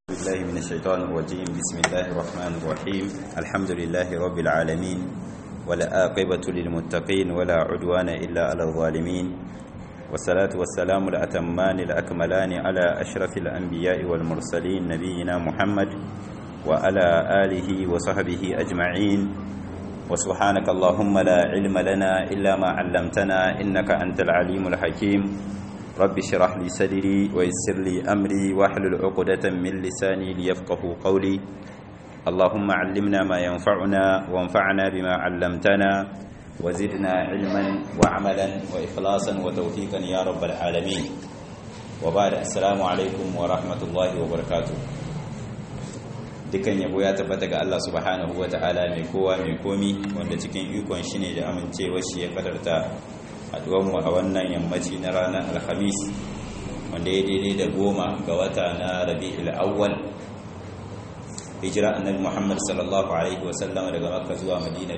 بالله من الشيطان الرجيم بسم الله الرحمن الرحيم الحمد لله رب العالمين والآقبة للمتقين ولا عدوان إلا على الظالمين والصلاة والسلام الأتمان الأكملان على أشرف الأنبياء والمرسلين نبينا محمد وعلى آله وصحبه أجمعين وسبحانك اللهم لا علم لنا إلا ما علمتنا إنك أنت العليم الحكيم رب اشرح لي صدري ويسر لي أمري واحلل عقدة من لساني ليفقه قولي اللهم علمنا ما ينفعنا وانفعنا بما علمتنا وزدنا علما وعملا وإخلاصا وتوفيقا يا رب العالمين وبعد السلام عليكم ورحمة الله وبركاته dukan yabo ya tabbata ga Allah subhanahu wa ta'ala mai kowa mai komi wanda cikin ikon shi ne da amincewa shi ya kadarta haduwanmu a wannan yammaci na ranar alhamis wanda ya daidai da goma ga wata na rabi'ul awwal hijira annabi muhammad sallallahu alaihi wasallam daga makka zuwa madina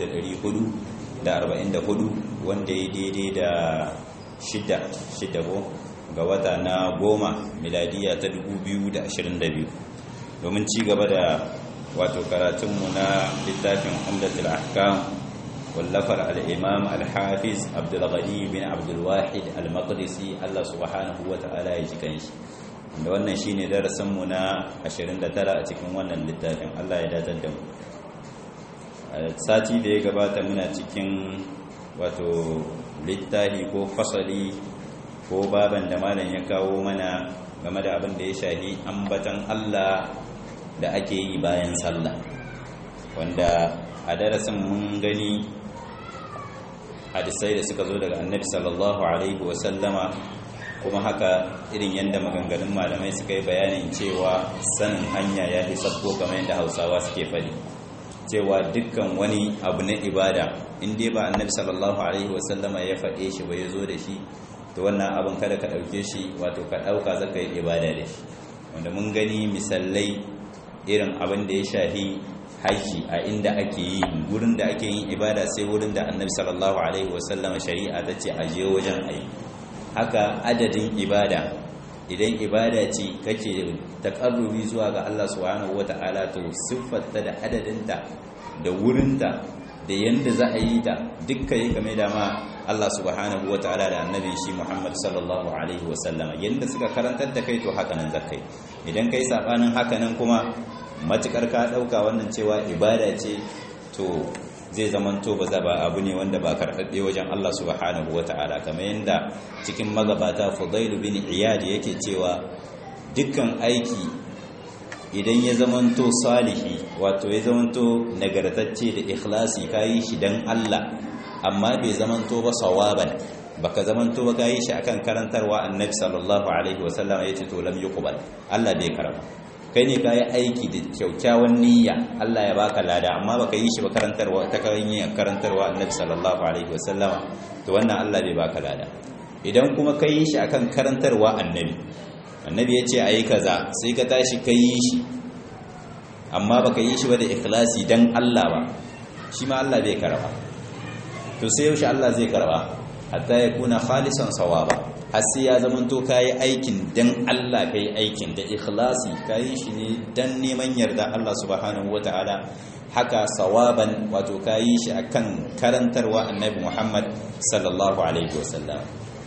444 wanda ya daidai da shida shida ko ga wata na goma miladiya ta 2022 domin ci gaba da wato karatunmu na littafin umdatul ahkam wallafar al-imam al-hafiz abdul ghani bin abdul wahid al-maqdisi Allah subhanahu wa ta'ala ya ji kanshi da wannan shine darasin mu na 29 a cikin wannan littafin Allah ya datar da mu sati da ya gabata muna cikin wato littafi ko fasali ko baban da malam ya kawo mana game da abin da ya shahi ambatan Allah da ake yi bayan sallah wanda a darasin mun gani hadisai da suka zo daga annabi sallallahu alaihi wasallama kuma haka irin yadda maganganun malamai suka yi bayanin cewa sanin hanya ya fi sabbo kamar yadda hausawa suke faɗi cewa dukkan wani abu na ibada in dai ba annabi sallallahu alaihi wasallama ya faɗe shi ba ya zo da shi to wannan abin kada ka ɗauke shi wato ka ɗauka zaka yi ibada da shi wanda mun gani misalai irin abin da ya shafi haji a inda ake yi wurin da ake yin ibada sai wurin da annabi sallallahu alaihi wasallam shari'a ta ce aje wajen ayi haka adadin ibada idan ibada ce kake takarrubi zuwa ga Allah subhanahu wata'ala to siffarta da adadinta da wurinta da yanda za a yi ta dukkan yi game da ma Allah subhanahu wata'ala da annabi shi Muhammad sallallahu alaihi wasallam yanda suka karantar da kai to haka nan zakai idan kai sabanin haka nan kuma matukar ka dauka wannan cewa ibada ce to zai zamanto ba za ba abu ne wanda ba karɓaɓɓe wajen Allah subhanahu wata'ala kamar yadda cikin magabata Fudail bin Iyad yake cewa dukkan aiki idan ya zamanto salihi wato ya zamanto nagartacce da ikhlasi kayi shi dan Allah amma bai zamanto ba sawaban baka zamanto ba kayi shi akan karantarwa annabi sallallahu alaihi wasallam yace to lam yuqbal Allah bai karba kai ne kayi aiki da kyaukyawan niyya Allah ya baka lada amma baka yi shi ba karantarwa ta kan yin karantarwa annabi sallallahu alaihi wasallam to wannan Allah bai baka lada idan kuma kai yi shi akan karantarwa annabi annabi yace ayi kaza sai ka tashi kai yi shi amma baka yi shi ba da ikhlasi dan Allah ba shi ma Allah bai karba to sai yaushe Allah zai karba hatta ya kuna khalisan sawaba har sai ya zamanto kayi aikin dan Allah kai aikin da ikhlasi kayi shi ne dan neman yarda Allah subhanahu wataala haka sawaban wato kayi shi akan karantarwa annabi Muhammad sallallahu alaihi wasallam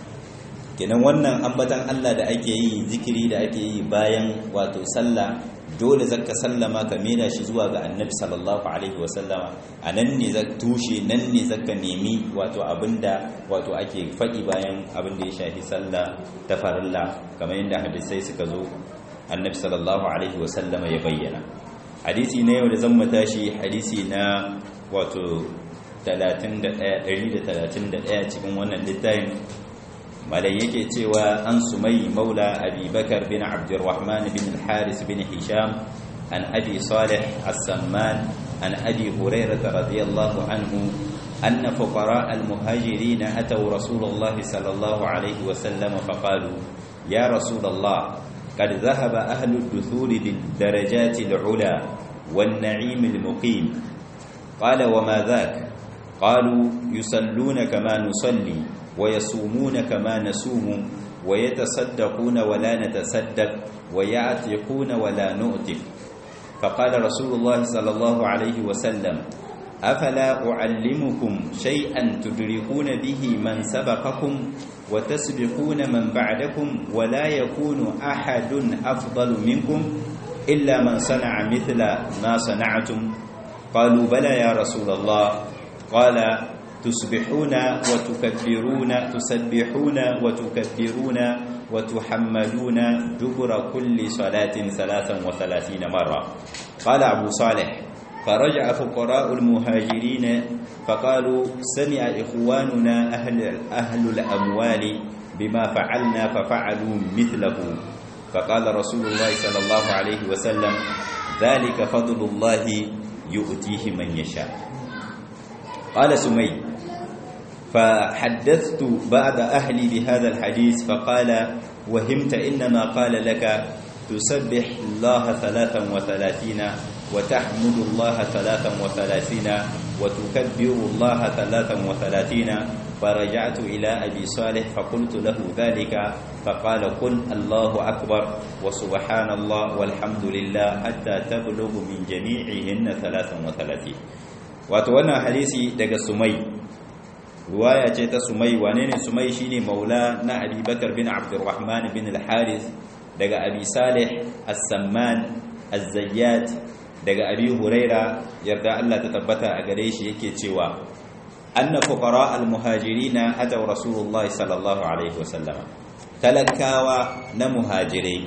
kenan wannan ambatan Allah da ake yi zikiri da ake yi bayan wato sallah dole zaka sallama ka mena shi zuwa ga annabi sallallahu alaihi wasallama a nan ne za tushe nan ne zaka nemi wato abinda wato ake faɗi bayan abin da ya shafi sallah ta farilla kamar yadda hadisai suka zo annabi sallallahu alaihi wasallama ya bayyana hadisi na yau da zan tashi hadisi na wato 131 cikin wannan littafin malai yake cewa an sumai maula abi bakar bin abdurrahman bin haris bin hisham an abi salih as-samman an abi hurairah radiyallahu anhu أن فقراء المهاجرين أتوا رسول الله صلى الله عليه وسلم فقالوا يا رسول الله قد ذهب أهل الدثور بالدرجات العلا والنعيم المقيم قال وما ذاك قالوا يصلون كما نصلي ويصومون كما نصوم ويتصدقون ولا نتصدق ويعتقون ولا نؤتق فقال رسول الله صلى الله عليه وسلم أفلا أعلمكم شيئا تدركون به من سبقكم وتسبقون من بعدكم ولا يكون أحد أفضل منكم إلا من صنع مثل ما صنعتم قالوا بلى يا رسول الله قال تسبحون وتكبرون تسبحون وتكبرون وتحمدون دبر كل صلاة ثلاثا وثلاثين مرة قال أبو صالح فرجع فقراء المهاجرين فقالوا سمع إخواننا أهل, أهل الأموال بما فعلنا ففعلوا مثله فقال رسول الله صلى الله عليه وسلم ذلك فضل الله يؤتيه من يشاء قال سمي فحدثت بعض أهلي بهذا الحديث فقال وهمت إنما قال لك تسبح الله ثلاثا وثلاثين وتحمد الله ثلاثا وثلاثين وتكبر الله ثلاثا وثلاثين فرجعت إلى أبي صالح فقلت له ذلك فقال قل الله أكبر وسبحان الله والحمد لله حتى تبلغ من جميعهن ثلاثا وثلاثين وتوانا حديثي دقى سمي رواية جيت سمي وانين سمي شيني مولا نا أبي بكر بن عبد الرحمن بن الحارث دقى أبي صالح السمان الزيات daga abi huraira yarda Allah ta tabbata a gare shi yake cewa anna fuqara almuhajirina ataw rasulullah sallallahu alaihi wasallam talakawa na muhajirai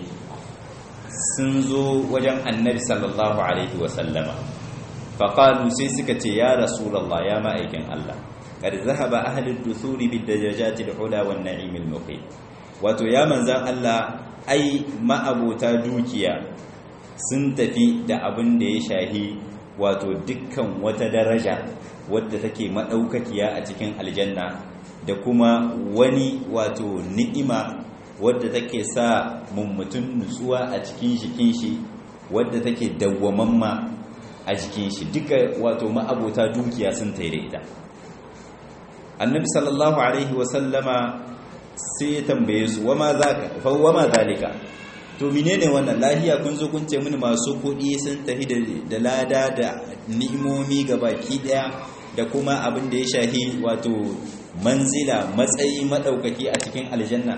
sun zo wajen annabi sallallahu alaihi wasallam faqalu sai suka ce ya rasulullah ya ma'aikin Allah kad zahaba ahli ad-duthuri bid-dajajati al-ula wan-na'im al-muqim wato ya manzan Allah ai ma'abota dukiya sun tafi da abin da ya shahi wato dukkan wata daraja wadda take maɗaukakiya a cikin aljanna da kuma wani wato ni'ima wadda take sa mummutun nutsuwa a cikin jikin shi wadda take dawwamamma a jikin shi duka wato ma'abota dukiya sun taire ita annabi sallallahu alaihi wasallama sai ya tambaye su wama zaka fa wama zalika to menene wannan lahiya kun zo kun ce mini masu kuɗi sun tafi da lada da ni'imomi ga baki daya da kuma abin da ya shahi wato manzila matsayi madaukaki a cikin aljanna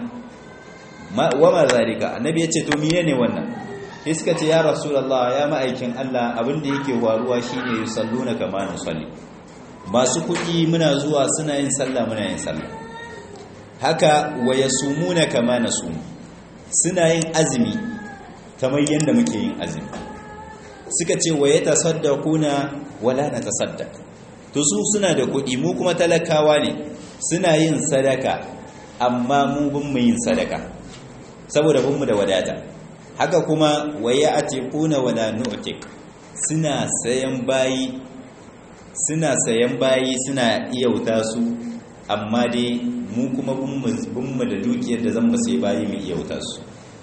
wa ma zalika annabi ya ce to menene wannan sai suka ce ya rasulullah ya ma'aikin Allah abin da yake waruwa shine yusalluna kama nusalli masu kuɗi muna zuwa suna yin sallah muna yin sallah haka wa yasumuna kama nasumu suna yin azumi kamar yadda muke yin azumi suka ce wa ya tasaddaquna wala na tasaddaq to su suna da kuɗi mu kuma talakawa ne suna yin sadaka amma mu bin mu yin sadaka saboda bin mu da wadata haka kuma wa ya atiquna wala nu'tiq suna sayan bayi suna sayan bayi suna iyauta su amma dai mu kuma bin mu da dukiyar da zan mu sai bayi mu iyauta su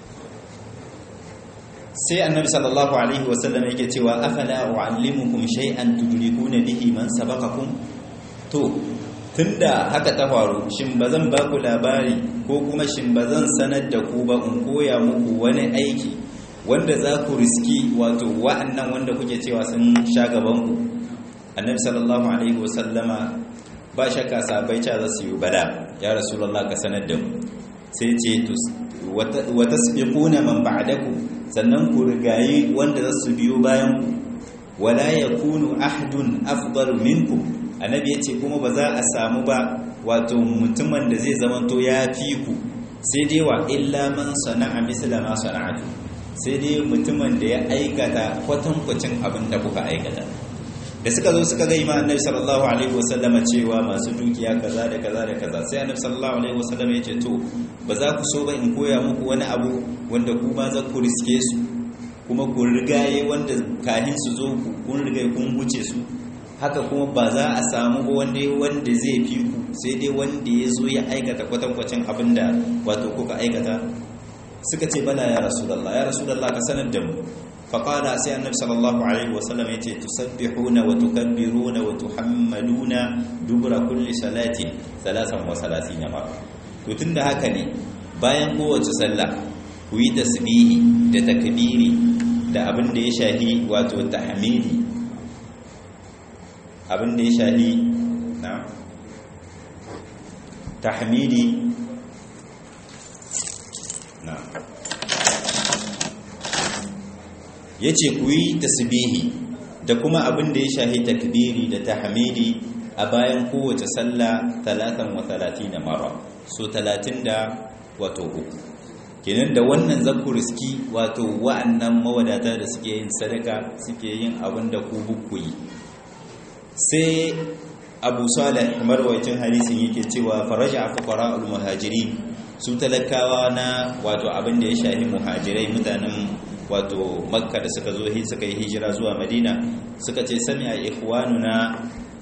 sai annabi sallallahu alaihi wasallam yake cewa afala uallimukum shay'an tudrikuna bihi man sabaqakum to tunda haka ta faru shin bazan ba ku labari ko kuma shin bazan sanar da ku ba in koya muku wani aiki wanda za ku riski wato wa'annan wanda kuke cewa sun sha gaban ku annabi sallallahu alaihi wasallama ba shakka sabai ta za su yi bada ya rasulullah ka sanar da mu sai ce wa tasbiquna man ba'dakum sannan ku rigayi wanda za su biyo bayan ku wala yakunu ahadun afdalu minkum annabi yace kuma ba za a samu ba wato mutumin da zai zamanto ya fi ku sai dai wa illa man sana'a misla ma sana'atu sai dai mutumin da ya aikata kwatankwacin abin da kuka aikata da suka zo suka ga imam annabi sallallahu alaihi wasallama cewa masu dukiya kaza da kaza da kaza sai annabi sallallahu alaihi wasallama yace to ba za ku so ba in koya muku wani abu wanda ku ma za ku riske su kuma ku rigaye wanda kahin su zo kun rigaye kun wuce su haka kuma ba za a samu ba wanda wanda zai fi ku sai dai wanda ya zo ya aikata kwatankwacin abin da wato kuka aikata suka ce bala ya rasulullah ya rasulullah ka sanar da mu faƙada sai annabi sallallahu alaihi wasallam ya ce tusabbihuna wa tukabbiruna wa tuhammaduna dubura kulli salatin salasan wa salatina ma to tunda haka ne bayan kowace sallah ku yi tasbihi da takbiri da abin da ya shahi wato tahmidi abin da ya shahi na tahmidi na yace ku yi tasbihi da kuma abin da ya shahi takbiri da tahmidi a bayan kowace sallah 33 mara so 30 da wato uku kenan da wannan zakuriski wato wa'annan mawadata da suke yin sadaka suke yin abin da ku bukuyi sai abu salih marwacin hadisin yake cewa faraja a fuqara'ul muhajirin su talakawa na wato abin da ya shahi muhajirai mutanen wato makka da suka zo suka yi hijira zuwa madina suka ce sami a ikhwanuna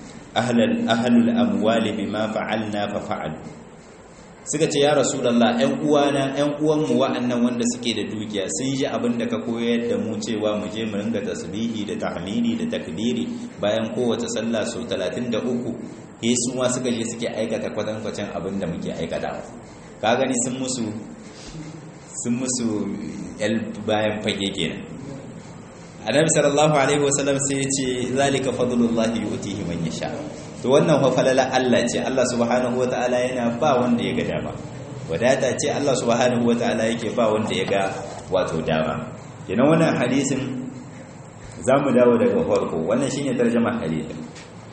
ahlul amwali bima fa'alna fa fa'al suka ce ya rasulullah ƴan uwana ƴan uwanmu wa'annan wanda suke da dukiya sun ji abin da ka koyar da mu cewa mu je mu ringa tasbihi da tahmidi da takbiri bayan kowace sallah so 33 eh su ma suka je suke aikata kwatankwacin abin da muke aikata ka gani sun musu sun musu yal bayan fage kenan annabi sallallahu alaihi wasallam sai ya ce zalika fadlullahi yu'tihi man yasha to wannan fa falala Allah ce Allah subhanahu wataala yana ba wanda ya ga dama wadata ce Allah subhanahu wataala yake ba wanda ya ga wato dama kenan wannan hadisin zamu dawo daga farko wannan shine tarjuma hadisin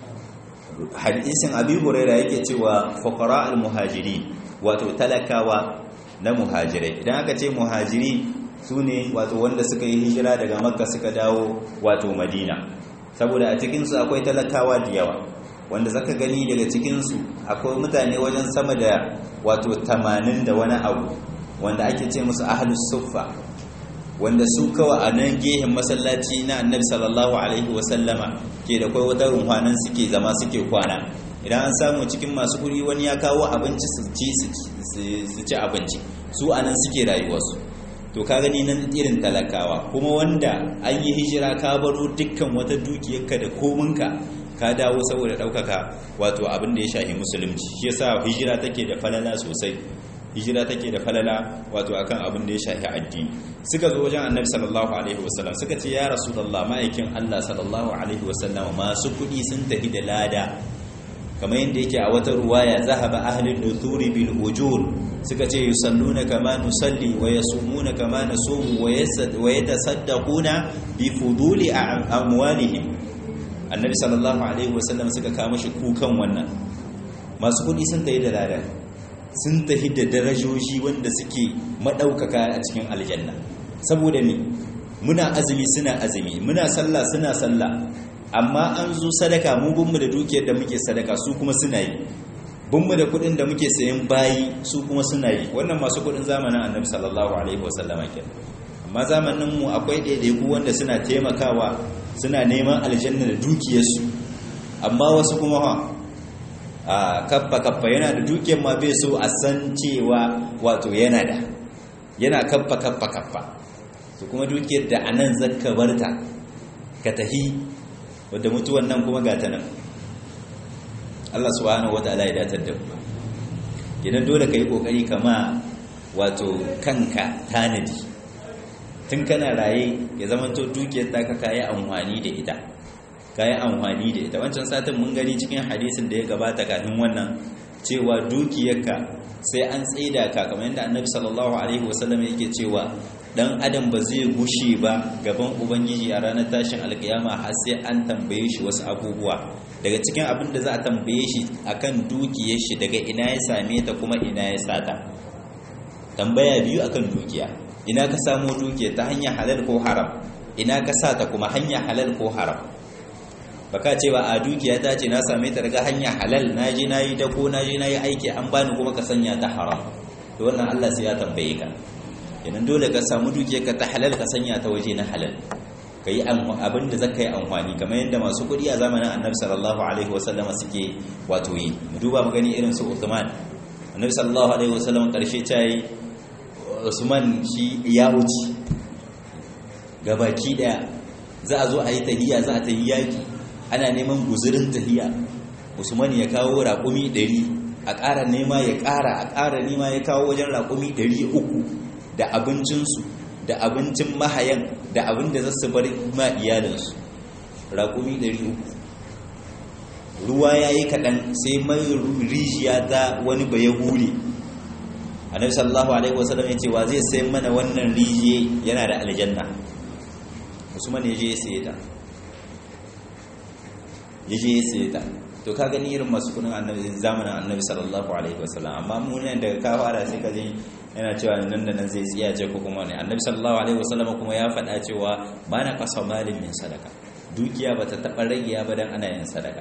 hadisin abi hurairah yake cewa fuqara al-muhajirin wato talakawa na muhajirai idan aka ce muhajiri su ne wato wanda suka yi hijira daga makka suka dawo wato madina saboda a cikinsu akwai talakawa da yawa wanda zaka gani daga cikinsu akwai mutane wajen sama da wato tamanin da wani abu wanda ake ce musu ahlus suffa wanda su kawa a nan gehen masallaci na annabi sallallahu alaihi wasallama ke da kai wata runwanan suke zama suke kwana idan an samu cikin masu kuri wani ya kawo abinci su ci su ci abinci su anan suke rayuwarsu to ka gani nan irin talakawa kuma wanda an yi hijira ka baro dukkan wata dukiyarka da kominka ka dawo saboda ɗaukaka wato abin da ya shahi musulunci shi yasa hijira take da falala sosai hijira take da falala wato akan abin da ya shahi addini suka zo wajen annabi sallallahu alaihi wasallam suka ce ya rasulullah ma'aikin Allah sallallahu alaihi wasallam masu kuɗi sun tafi da lada kamar yadda yake a wata ruwaya zahaba ahlul duthuri bil ujur suka ce yusalluna kama nusalli wa yasumuna kama nasumu wa yatasaddaquna bi fuduli amwalihim annabi sallallahu alaihi wasallam suka kama shi kukan wannan masu kudi sun tafi da lada sun tafi da darajoji wanda suke madaukaka a cikin aljanna saboda ni muna azumi suna azumi muna sallah suna sallah amma an zo sadaka mu bunmu da dukiyar da muke sadaka su kuma suna yi bunmu da kudin da muke sayan bayi su kuma suna yi wannan masu kudin zamanin annabi sallallahu alaihi wasallama ke amma zamanin mu akwai ɗaiɗaiku wanda suna taimakawa suna neman aljanna da dukiyarsu amma wasu kuma ha a kaffa kaffa yana da dukiyar ma bai so a san cewa wato yana da yana kaffa kaffa kaffa to kuma dukiyar da anan zakka barta ka tahi wadda mutuwan nan kuma gata nan Allah subhanahu wataala ya datar da mu idan dole kai kokari kama wato kanka tanadi tun kana raye ya zamanto dukiyar ta ka kai amfani da ita kai amfani da ita wancan satin mun gani cikin hadisin da ya gabata kafin wannan cewa dukiyarka sai an tsaida ka kamar yadda annabi sallallahu alaihi wasallam yake cewa dan adam ba zai gushe ba gaban ubangiji a ranar tashin alkiyama har sai an tambaye shi wasu abubuwa daga cikin abin da za a tambaye shi akan dukiyar shi daga ina ya same ta kuma ina ya sata tambaya biyu akan dukiya ina ka samo dukiya ta hanyar halal ko haram ina ka sata kuma hanyar halal ko haram baka ce ba a dukiya ta ce na same ta daga hanyar halal na je na yi dako na je na yi aiki an bani kuma ka sanya ta haram to wannan Allah sai ya tambaye ka kenan dole ka samu dukiyarka ta halal ka sanya ta waje na halal ka yi abin da zaka yi amfani kamar yadda masu kuɗi a zamanin annabi sallallahu alaihi wasallama suke wato yi mu duba mu gani irin su Uthman annabi sallallahu alaihi wasallam karshe ta yi Usman shi ya wuce gabaki daya za a zo a yi tahiya za a ta yi yaki ana neman guzurin tahiya Usman ya kawo raƙumi 100 a ƙara nema ya ƙara a ƙara nema ya kawo wajen raƙumi 300 da abincinsu da abincin mahayan da abin da za su bar ma iyalinsu raƙumi 300 ruwa ya yi kaɗan sai mai rijiya ta wani ba ya hure annabi sallallahu alaihi wasallam ya ce wa zai sai mana wannan rijiye yana da aljanna usman ya je ya saye ta ya je ya saye ta to ka gani irin masu kudin annabi zamanin annabi sallallahu alaihi wasallam amma mu ne daga ka fara sai ka ji yana cewa nan da nan zai tsiya ce ko kuma ne annabi sallallahu alaihi wasallam kuma ya faɗa cewa ba na kasa malin min sadaka dukiya ba ta taɓa ragiya ba dan ana yin sadaka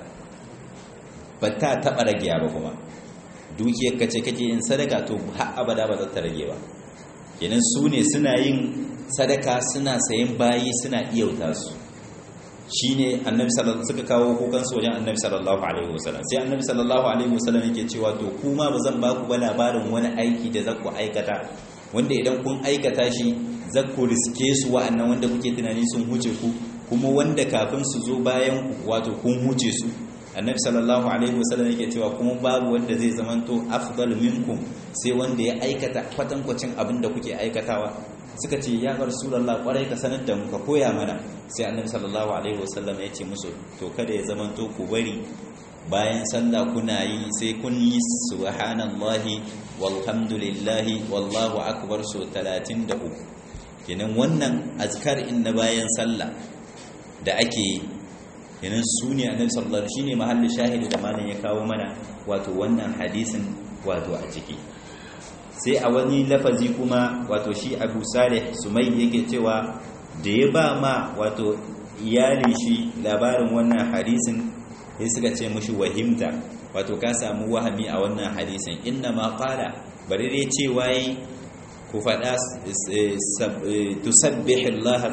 ba ta taɓa ragiya ba kuma dukiyar ka ce kake yin sadaka to har abada ba za ta rage ba kenan su ne suna yin sadaka suna sayan bayi suna iyauta su shine annabi sallallahu suka kawo kukan su wajen annabi sallallahu alaihi wasallam sai annabi sallallahu alaihi wasallam yake cewa to kuma ba zan ba ku ba labarin wani aiki da zaku aikata wanda idan kun aikata shi zaku riske su wa'annan wanda kuke tunani sun huce ku kuma wanda kafin su zo bayan ku wato kun huce su annabi sallallahu alaihi wasallam yake cewa kuma babu wanda zai zamanto afdal minkum sai wanda ya aikata kwatankwacin abin da kuke aikatawa suka ce ya rasulullah kwarai ka sanar da mu ka koya mana sai annabi sallallahu alaihi wasallam ya ce musu to kada ya zamanto ku bari bayan sallah kuna yi sai kun yi subhanallahi walhamdulillahi wallahu akbar so 33 kenan wannan azkar in na bayan sallah da ake yi kenan su ne annabi sallallahu alaihi shine mahallin shahidi da malam ya kawo mana wato wannan hadisin wato a ciki sai a wani lafazi kuma wato shi Abu Salih Sumai yake cewa da ya ba ma wato iyalin shi labarin wannan hadisin sai suka ce mushi wahimta wato ka samu wahami a wannan hadisin inna ma qala bari dai cewa yi ku faɗa tusabbihillaha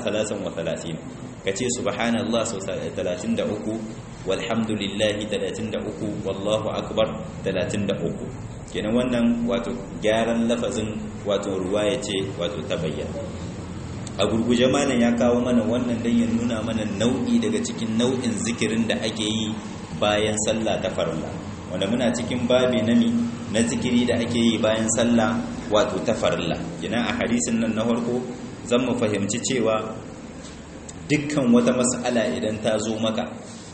33 kace subhanallah sau 33 walhamdulillahi 33 wallahu akbar 33 kenan wannan wato gyaran lafazin wato ruwaya ce wato ta bayyana a gurguje malam ya kawo mana wannan dan ya nuna mana nau'i daga cikin nau'in zikirin da ake yi bayan sallah ta farilla wanda muna cikin babi na mi na zikiri da ake yi bayan sallah wato ta farilla kenan a hadisin nan na farko zan mu fahimci cewa dukkan wata mas'ala idan ta zo maka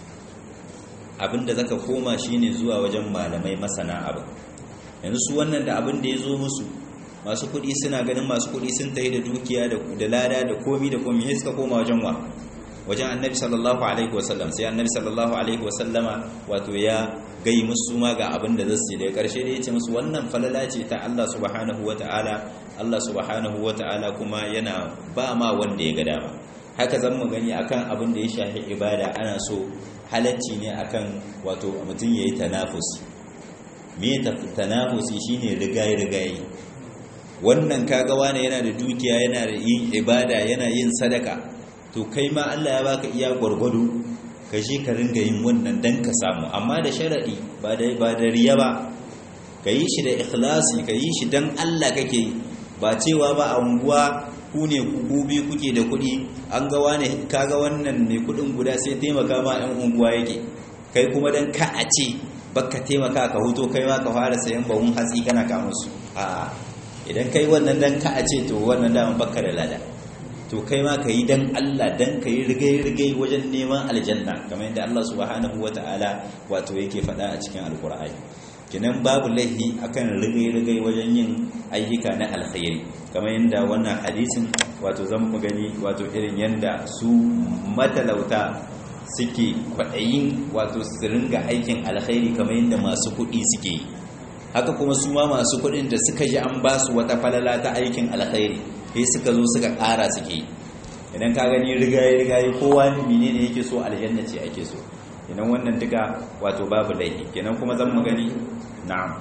abinda zaka koma shine zuwa wajen malamai masana abin yanzu su wannan da abin da ya zo musu masu kuɗi suna ganin masu kuɗi sun tafi da dukiya da lada da komi da komi sai suka koma wajen wa wajen annabi sallallahu alaihi wasallam sai annabi sallallahu alaihi wasallama wato ya gai musu ma ga abin da zasu da karshe da yace musu wannan falala ce ta Allah subhanahu wataala Allah subhanahu wataala kuma yana ba ma wanda ya ga dama haka zan mu gani akan abin da ya shafi ibada ana so halacci ne akan wato mutum yayi tanafusi me tanafusi shine rigayi rigayi wannan kaga wani yana da dukiya yana da yin ibada yana yin sadaka to kai ma Allah ya baka iya gwargwado ka je ka ringa yin wannan dan ka samu amma da sharadi ba da ba da riya ba ka yi shi da ikhlasi ka yi shi dan Allah kake ba cewa ba a unguwa ku ne ku biyu kuke da kuɗi an ga wani kaga wannan mai kuɗin guda sai taimaka ma ɗan unguwa yake kai kuma dan ka a ce baka taimaka ka huto kai ma ka fara sayan bahun hatsi kana ka musu a'a idan kai wannan dan ka a ce to wannan dama baka da lada to kai ma ka yi dan Allah dan ka yi rigai-rigai wajen neman aljanna kamar yadda Allah subhanahu wa ta'ala wato yake faɗa a cikin alkur'ani kinan babu laifi akan rigai-rigai wajen yin ayyuka na alkhairi kamar yadda wannan hadisin wato zan mu gani wato irin yadda su matalauta suke kwaɗayin wato su ringa aikin alkhairi kamar yadda masu kuɗi suke yi haka kuma su ma masu kuɗin da suka ji an ba su wata falala ta aikin alkhairi sai suka zo suka ƙara suke yi idan ka gani rigaye rigaye kowa ne ne yake so aljanna ce ake so idan wannan duka wato babu laifi kenan kuma zan mu gani na'am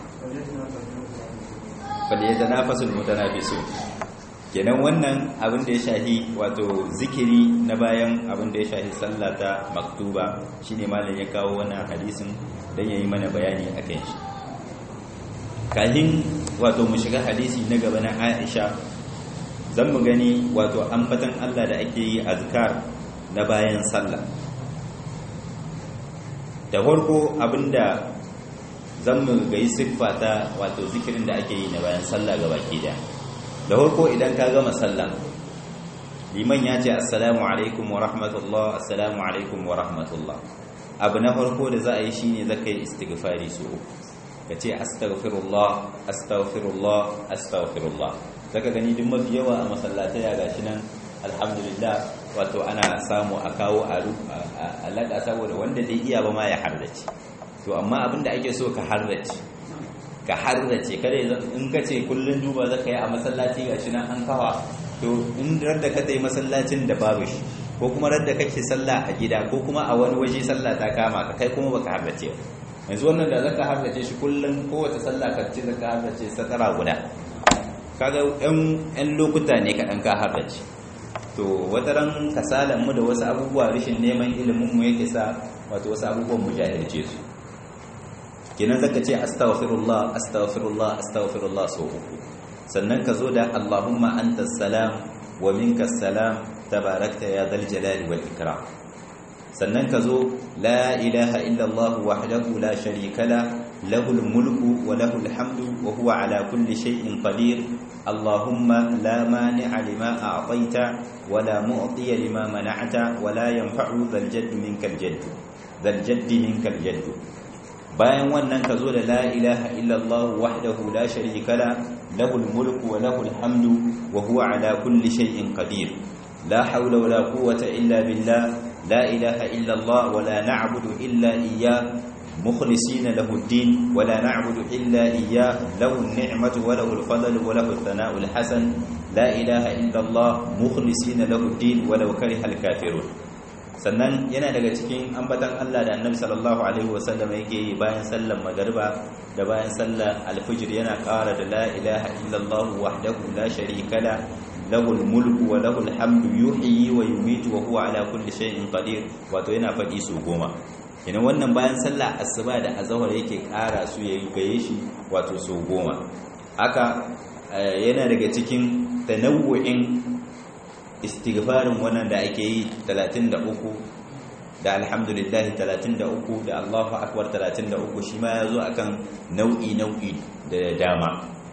fal yatanafasul mutanafisun kenan wannan abin da ya shahi wato zikiri na bayan abin da ya shahi sallah ta maktuba shine malam ya kawo wannan hadisin dan yayi mana bayani akan shi kahin wato mu shiga hadisi na gaba na Aisha zan mu gani wato ambatan Allah da ake yi azkar na bayan sallah da farko abinda zan mu ga yi siffa ta wato zikirin da ake yi na bayan sallah ga baki da da farko idan ka gama sallah liman ya ce assalamu alaikum wa rahmatullah assalamu alaikum wa rahmatullah abu na farko da za a yi shine zaka yi istighfari su ka ce astaghfirullah astaghfirullah astaghfirullah zaka gani duk mafi yawa a masallatai ya gashi nan alhamdulillah wato ana samu a kawo a laƙa saboda wanda zai iya ba ma ya harrace to amma abinda ake so ka harrace ka harrace kada in ka ce kullun duba zaka yi a masallaci gashi nan an kawa to in radda ka tai masallacin da babu shi ko kuma radda kake sallah a gida ko kuma a wani waje sallah ta kama ka kai kuma baka harrace ba yanzu wannan da zaka harrace shi kullun kowace sallah ka ce zaka harrace satara guda kaga yan lokuta ne kaɗan ka harrace to wata ran kasalan mu da wasu abubuwa rashin neman ilimin mu yake sa wato wasu abubuwan mu jahilce su kenan zaka ce astaghfirullah astaghfirullah astaghfirullah so uku sannan ka zo da allahumma antas salam wa minkas salam tabarakta ya dal jalali wal ikram sannan ka zo la ilaha illa allah wahdahu la sharika la lahul mulku wa lahul hamdu wa huwa ala kulli shay'in qadir اللهم لا مانع لما أعطيت ولا معطي لما منعت ولا ينفع ذا الجد منك الجد ذا الجد منك الجد bayan wannan ka zo da la ilaha illallah wahdahu la sharika la lahul mulku wa lahul hamdu wa huwa ala kulli shay'in qadir la hawla wa la quwwata illa billah la ilaha illallah wa la na'budu illa iyyah مخلصين له الدين ولا نعبد إلا إياه له النعمة وله الفضل وله الثناء الحسن لا إله إلا الله مخلصين له الدين ولو كره الكافرون sannan yana daga cikin ambatan Allah da Annabi sallallahu alaihi wasallam yake yi bayan sallar magariba da bayan sallar alfijir yana ƙara da la ilaha illallah wahdahu la sharika la lahul mulku wa lahul hamdu yuhyi wa yumiitu wa huwa ala kulli shay'in qadir wato yana faɗi su goma ina wannan bayan sallah asuba da azhar yake ƙara su yayi gaye shi wato so goma haka yana daga cikin tanawu'in istighfarin wannan da ake yi 33 da alhamdulillah 33 da Allahu akbar 33 shi ma yazo akan nau'i nau'i da dama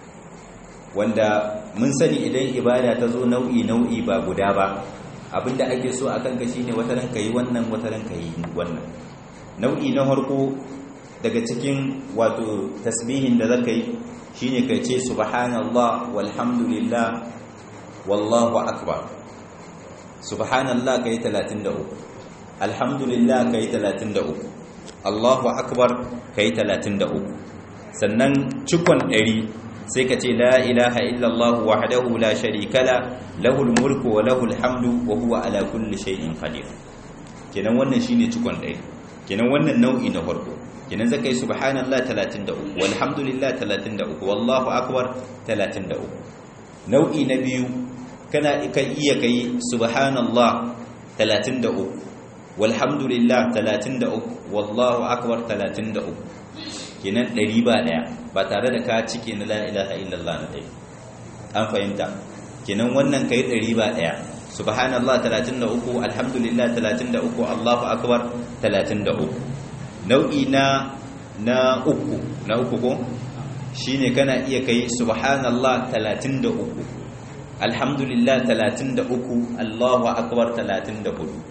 wanda mun sani idan ibada ta zo nau'i nau'i ba guda ba abinda ake so akan ka shine wata ran kai wannan wata ran kai wannan nau'i na harko daga cikin wato tasbihin da zaka yi shine kai ce subhanallah walhamdulillah wallahu akbar subhanallah kai 33 alhamdulillah kai 33 allahu akbar kai 33 sannan cikon 100 sai ka ce la ilaha illallah wahdahu la sharika la lahul mulku wa lahul hamdu wa huwa ala kulli shay'in qadir kenan wannan shine cikon 100 kenan wannan nau'i na farko kenan zaka yi subhanallah 33 walhamdulillah 33 wallahu akbar 33 nau'i na biyu kana kai iya kai subhanallah 33 walhamdulillah 33 wallahu akbar 33 kenan 100 ba daya ba tare da ka cike na la ilaha illallah na dai an fahimta kenan wannan kai 100 ba daya subhanallah 33 alhamdulillah 33 allahu akbar 33 nau'i na na uku na uku ko shine kana iya kai subhanallah 33 alhamdulillah 33 allahu akbar 34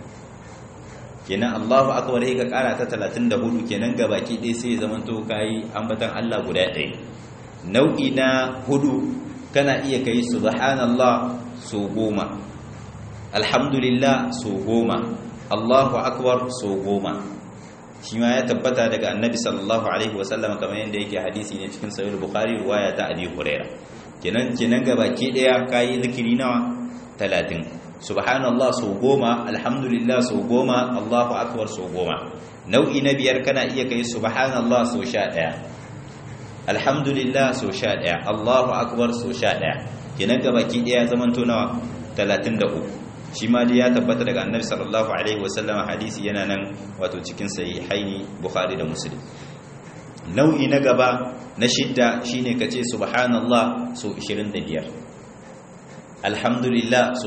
kenan allahu akbar sai ka kara ta 34 kenan gabaki ɗaya sai ya zamanto kai ambatan Allah guda ɗaya nau'i na hudu kana iya kai subhanallah so goma alhamdulillah so goma allahu akbar so goma shi ma ya tabbata daga annabi sallallahu alaihi wasallam kamar yadda yake hadisi ne cikin sahih bukhari riwaya ta abi huraira kenan kenan gabaki daya kai zikiri nawa 30 subhanallah so goma alhamdulillah so goma allahu akbar so goma nau'i na biyar kana iya kai subhanallah so 11 alhamdulillah so 11 allahu akbar so 11 kenan gabaki daya zaman to nawa 33 shi ma dai ya tabbata daga annabi sallallahu alaihi wasallam hadisi yana nan wato cikin sahihaini bukhari da muslim nau'i na gaba na shidda shine kace subhanallah so 25 alhamdulillah so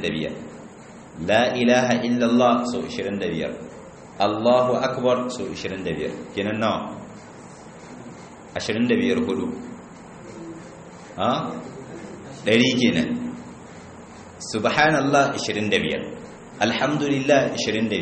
25 la ilaha illallah so 25 Allahu akbar so 25 kenan nawa 25 hudu ha ɗari kenan subhanallah 25 alhamdulillah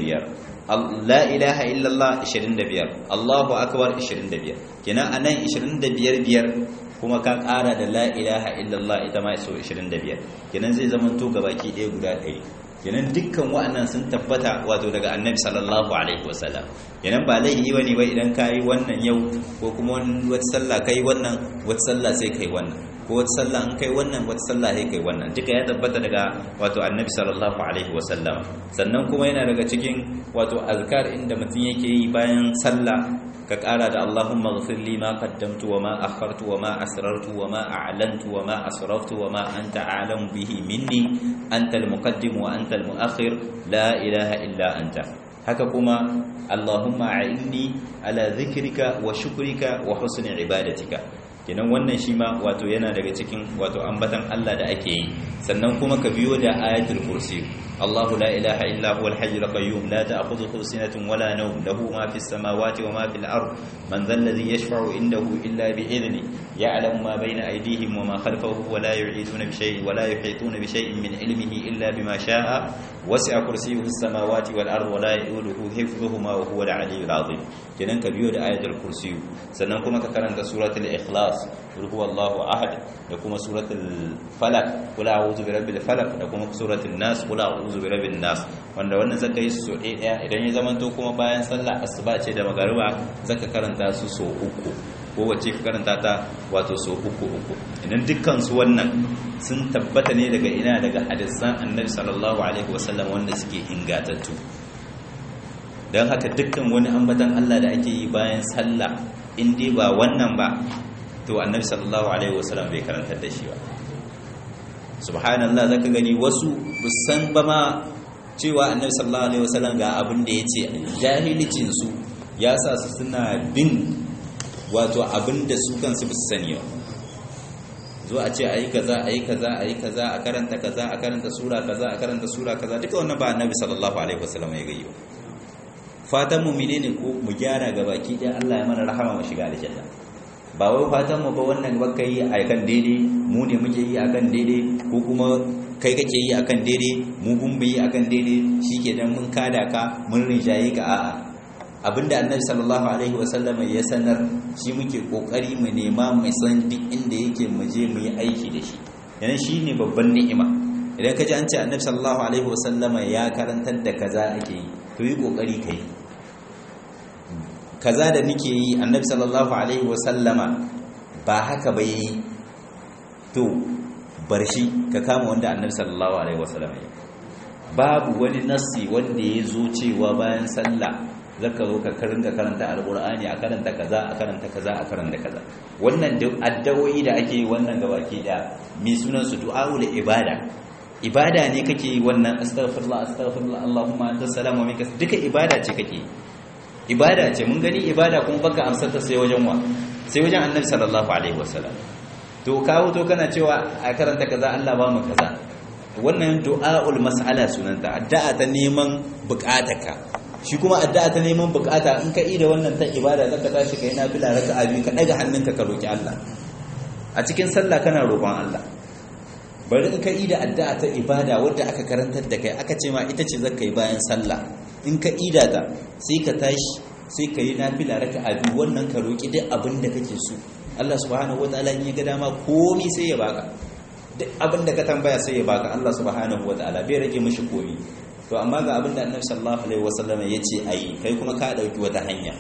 25 la ilaha illallah 25 allahu akbar 25 kenan anan 25 biyar kuma ka ƙara da la ilaha illallah ita ma so 25 kenan zai zama to gabaki ɗaya guda ɗari kenan dukkan wa'annan sun tabbata wato daga annabi sallallahu alaihi wasallam kenan ba laifi bane ba idan kai wannan yau ko kuma wata sallah kai wannan wata sallah sai kai wannan ko wata sallah an kai wannan wata sallah sai kai wannan duka ya tabbata daga wato annabi sallallahu alaihi wasallam sannan kuma yana daga cikin wato azkar inda mutum yake yi bayan sallah ka ƙara da Allahumma ghfir li ma qaddamtu wa ma akhartu wa ma asrartu wa ma a'lantu wa ma asraftu wa ma anta a'lamu bihi minni anta al-muqaddim wa anta al-mu'akhir la ilaha illa anta haka kuma Allahumma a'inni ala dhikrika wa shukrika wa husni ibadatika kenan wannan shi ma wato yana daga cikin wato ambatan Allah da ake yi sannan kuma ka biyo da ayatul kursi Allahu la ilaha illa huwal hayyul qayyum la ta'khudhuhu sinatun wala nawm lahu ma fis samawati wa ma fil ard man dhal ladhi yashfa'u indahu illa bi idhni ya'lamu ma bayna aydihim wa ma khalfahum wa la yu'iduna bi shay'in wa la yuhituna bi shay'in min ilmihi illa bima sha'a wasi'a kursiyyuhu as samawati wal ard wa la yu'uduhu hifdhuhuma wa huwa al 'aliyyul 'azim kenan ka biyo da ayatul kursi sannan kuma ka karanta suratul ikhlas qul huwallahu ahad da kuma suratul falaq qul a'udhu birabbil falaq da kuma suratul nas qul a'udhu birabbin nas wanda wannan zaka yi su ɗaya idan ya zamanto kuma bayan sallah asuba ce da magariba zaka karanta su so uku ko wacce ka karanta ta wato so uku uku idan dukkan su wannan sun tabbata ne daga ina daga hadisan annabi sallallahu alaihi wasallam wanda suke ingatattu don haka dukkan wani ambatan Allah da ake yi bayan sallah in dai ba wannan ba to annabi sallallahu alaihi wasallam bai karantar da shi ba subhanallah zaka gani wasu busan ba ma cewa annabi sallallahu alaihi wasallam ga abin da yace jahilicin su ya sa su suna bin wato abin da su kansu ba su sani ba zo a ce ayi kaza ayi kaza ayi kaza a karanta kaza a karanta sura kaza a karanta sura kaza duka wannan ba annabi sallallahu alaihi wasallam ya gayi ba fatan mu menene ko mu gyara ga baki ɗaya Allah ya mana rahama mu shiga aljanna ba wai fatan mu ba wannan baka yi a kan daidai mu ne muke yi akan daidai ko kuma kai kake yi akan daidai mu kun bi akan daidai shikenan mun kada ka mun rinjaye ka a'a abinda annabi sallallahu alaihi wasallam ya sanar shi muke kokari mu nema mu san duk inda yake mu je mu yi aiki da shi yana shine babban ni'ima idan ka ji an ce annabi sallallahu alaihi wasallama ya karantar da kaza ake yi to yi kokari kai kaza da nake yi annabi sallallahu alaihi wasallama ba haka ba yi to bar shi ka kama wanda annabi sallallahu alaihi wasallama yi babu wani nassi wanda ya zo cewa bayan sallah zaka zo ka karinka karanta alqur'ani a karanta kaza a karanta kaza a karanta kaza wannan addawoyi da ake yi wannan gabaki da mi sunan su du'aul ibada ibada ne kake yi wannan astaghfirullah astaghfirullah allahumma anta salam wa minka duka ibada ce kake ibada ce mun gani ibada kuma baka amsar ta sai wajen wa sai wajen annabi sallallahu alaihi wasallam to kawo to kana cewa a karanta kaza Allah ba mu kaza wannan du'aul mas'ala sunanta addu'a ta neman bukatarka shi kuma addu'a ta neman bukata in ka ida wannan ta ibada zaka tashi kai nafila raka'a biyu ka daga hannunka ka roki Allah a cikin sallah kana roƙon Allah bari in ka ida addu'a ta ibada wadda aka karantar da kai aka ce ma ita ce zaka yi bayan sallah in ka ida ta sai ka tashi sai ka yi nafila raka'a biyu wannan ka roki duk abin da kake so Allah subhanahu wataala in ya ga dama komai sai ya baka duk abin da ka tambaya sai ya baka Allah subhanahu wataala bai rage mishi komai to amma ga abin da Annabi sallallahu alaihi wasallam ya ce ayi kai kuma ka dauki wata hanya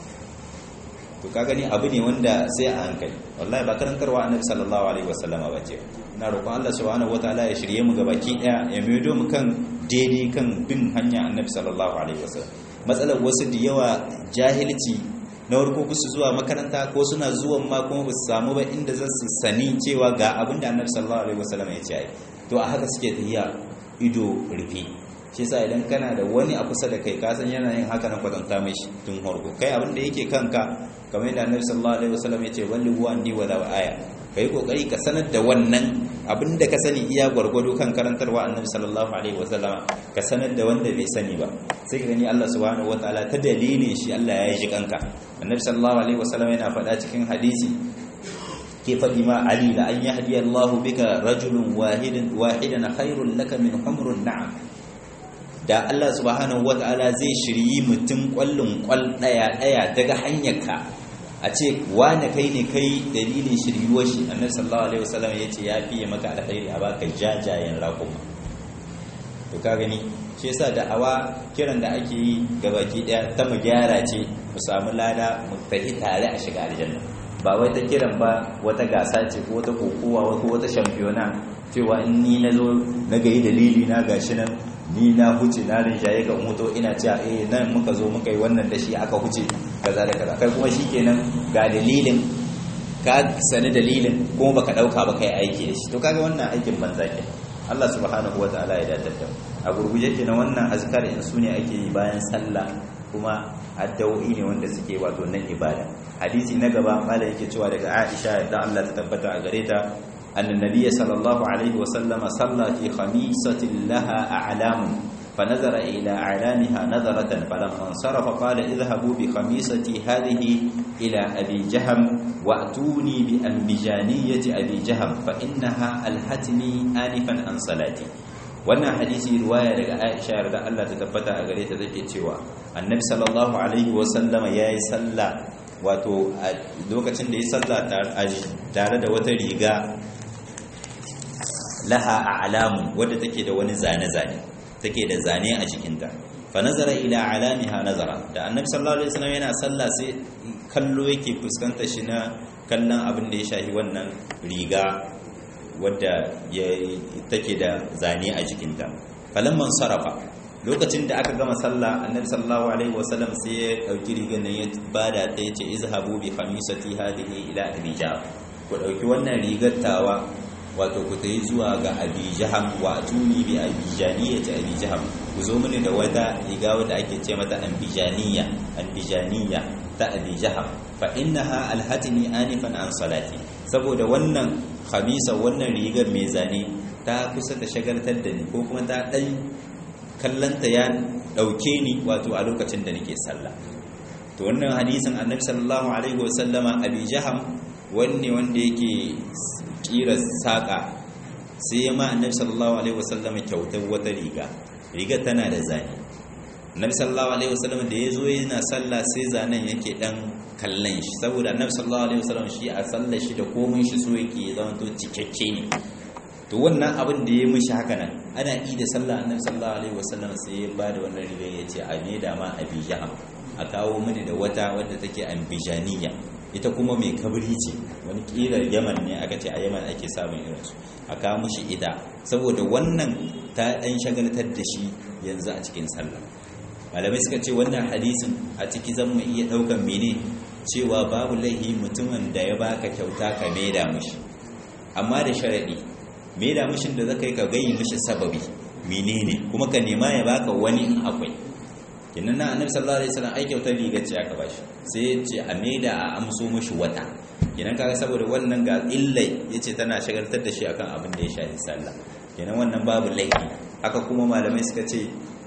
to ka gani abu ne wanda sai a hankali wallahi ba karantarwa Annabi sallallahu alaihi wasallama ba ce ina roƙon Allah subhanahu wataala ya shirye mu gabaki daya ya maido mu kan daidai kan bin hanya Annabi sallallahu alaihi wasallam matsalar wasu da yawa jahilci na warko su zuwa makaranta ko suna zuwan ma kuma ba su samu ba inda za su sani cewa ga abin da Annabi sallallahu alaihi wasallam ya ce ai to a haka suke tafiya ido rufe shi yasa idan kana da wani a kusa da kai ka san yana yin haka na kwatanta mai shi tun harko kai abin da yake kanka kamar yadda Annabi sallallahu alaihi wasallam ya ce walli huwa andi wala aya kai kokari ka sanar da wannan abin da ka sani iya gwargwado kan karantarwa Annabi sallallahu alaihi wasallam ka sanar da wanda bai sani ba sai ka gani Allah subhanahu wataala ta dalilin shi Allah ya yi shi kanka Annabi sallallahu alaihi wasallam yana faɗa cikin hadisi ke ke faɗi ma ali la an yahdi Allahu bika rajulun wahidin wahidan khairul laka min humrun na'am da Allah subhanahu wata'ala zai shiryi mutum kwallon kwal daya daya daga hanyarka a ce wane kai ne kai dalilin shiryuwar shi annabi sallallahu alaihi wasallam yace ya fiye maka alkhairi a baka jajayen raƙuma to ka gani shi yasa da'awa kiran da ake yi gabaki daya ta mu gyara ce mu samu lada mu tafi tare a shiga aljanna ba wai ta kiran ba wata gasa ce ko wata kokowa ko wata shampiyona cewa in ni na zo na gayi dalili na gashi nan ni na huce na rinjaye ga moto ina cewa eh nan muka zo muka yi wannan da shi aka huce kaza da kaza kai kuma shikenan ga dalilin ka sani dalilin kuma baka dauka ba kai aiki da shi to kaga wannan aikin banza ke Allah subhanahu wataala ya datar da a gurguje kenan wannan azkar in su ne ake yi bayan sallah kuma addu'o'i ne wanda suke wato nan ibada hadisi na gaba mala yake cewa daga Aisha da Allah ta tabbata a gare ta anna nabiyyi sallallahu alaihi wa sallama salla fi khamisatin laha a'lam فنظر إلى أعلامها نظرة فلما انصرف قال اذهبوا بخميصتي هذه إلى أبي جهم وأتوني بأنبجانية أبي جهم فإنها ألهتني آنفا عن صلاتي wannan hadisi riwaya daga Aisha da Allah ta tabbata a gare ta take cewa Annabi sallallahu alaihi wa sallama yayi sallah wato a lokacin da ya sallah tare da wata riga laha a'lamun wadda take da wani zane-zane take da zane a jikinta fa nazara ila alamiha nazara da annabi sallallahu alaihi wasallam yana sallah sai kallo yake fuskantar shi na kallon abin da ya shahi wannan riga wadda ya take da zane a jikinta falamman sarafa lokacin da aka gama sallah annabi sallallahu alaihi wasallam sai ya dauki rigar nan ya bada ta yace izhabu bi khamisati hadhihi ila rijab ku dauki wannan rigar tawa wato ku tayi zuwa ga abi jaham wa atuni bi abijaniyyati abi jaham ku zo mini da wata riga wadda ake ce mata ambijaniya ambijaniya ta abi jaham fa innaha alhatini anifan an salati saboda wannan khamisa wannan rigar mai zane ta kusa da shagaltar da ni ko kuma ta dan kallanta ya dauke ni wato a lokacin da nake sallah to wannan hadisin annabi sallallahu alaihi wasallama abi jaham wanne wanda yake kira saka sai ma annabi sallallahu alaihi wasallama kyautar wata riga riga tana da zane annabi sallallahu alaihi wasallam da yazo yana sallah sai zanen yake dan kallon shi saboda annabi sallallahu alaihi wasallam shi a sallar shi da komai shi so yake zama to cikakke ne to wannan abin da ya mishi haka nan ana yi da sallah annabi sallallahu alaihi wasallam sai ya ba da wannan riga ya ce a me da ma abijaham a kawo mini da wata wadda take ambijaniya ita kuma mai kabri ce wani kirar yaman ne aka ce a yaman ake samun irinsu a kawo mushi ita saboda wannan ta ɗan shagaltar da shi yanzu a cikin sallah malamai suka ce wannan hadisin a ciki zan mu iya ɗaukan mene cewa babu laihi mutumin da ya baka kyauta ka maida mushi amma da sharaɗi maida mushin da zaka yi ka gayi mushi sababi menene kuma ka nema ya baka wani in akwai kinan na annabi sallallahu alaihi wasallam ai kyautar riga ce aka bashi sai ya ce a maida a amso mishi wata kinan kaga saboda wannan ga illai yace tana shagaltar da shi akan abin da ya shafi sallah kinan wannan babu laifi haka kuma malamai suka ce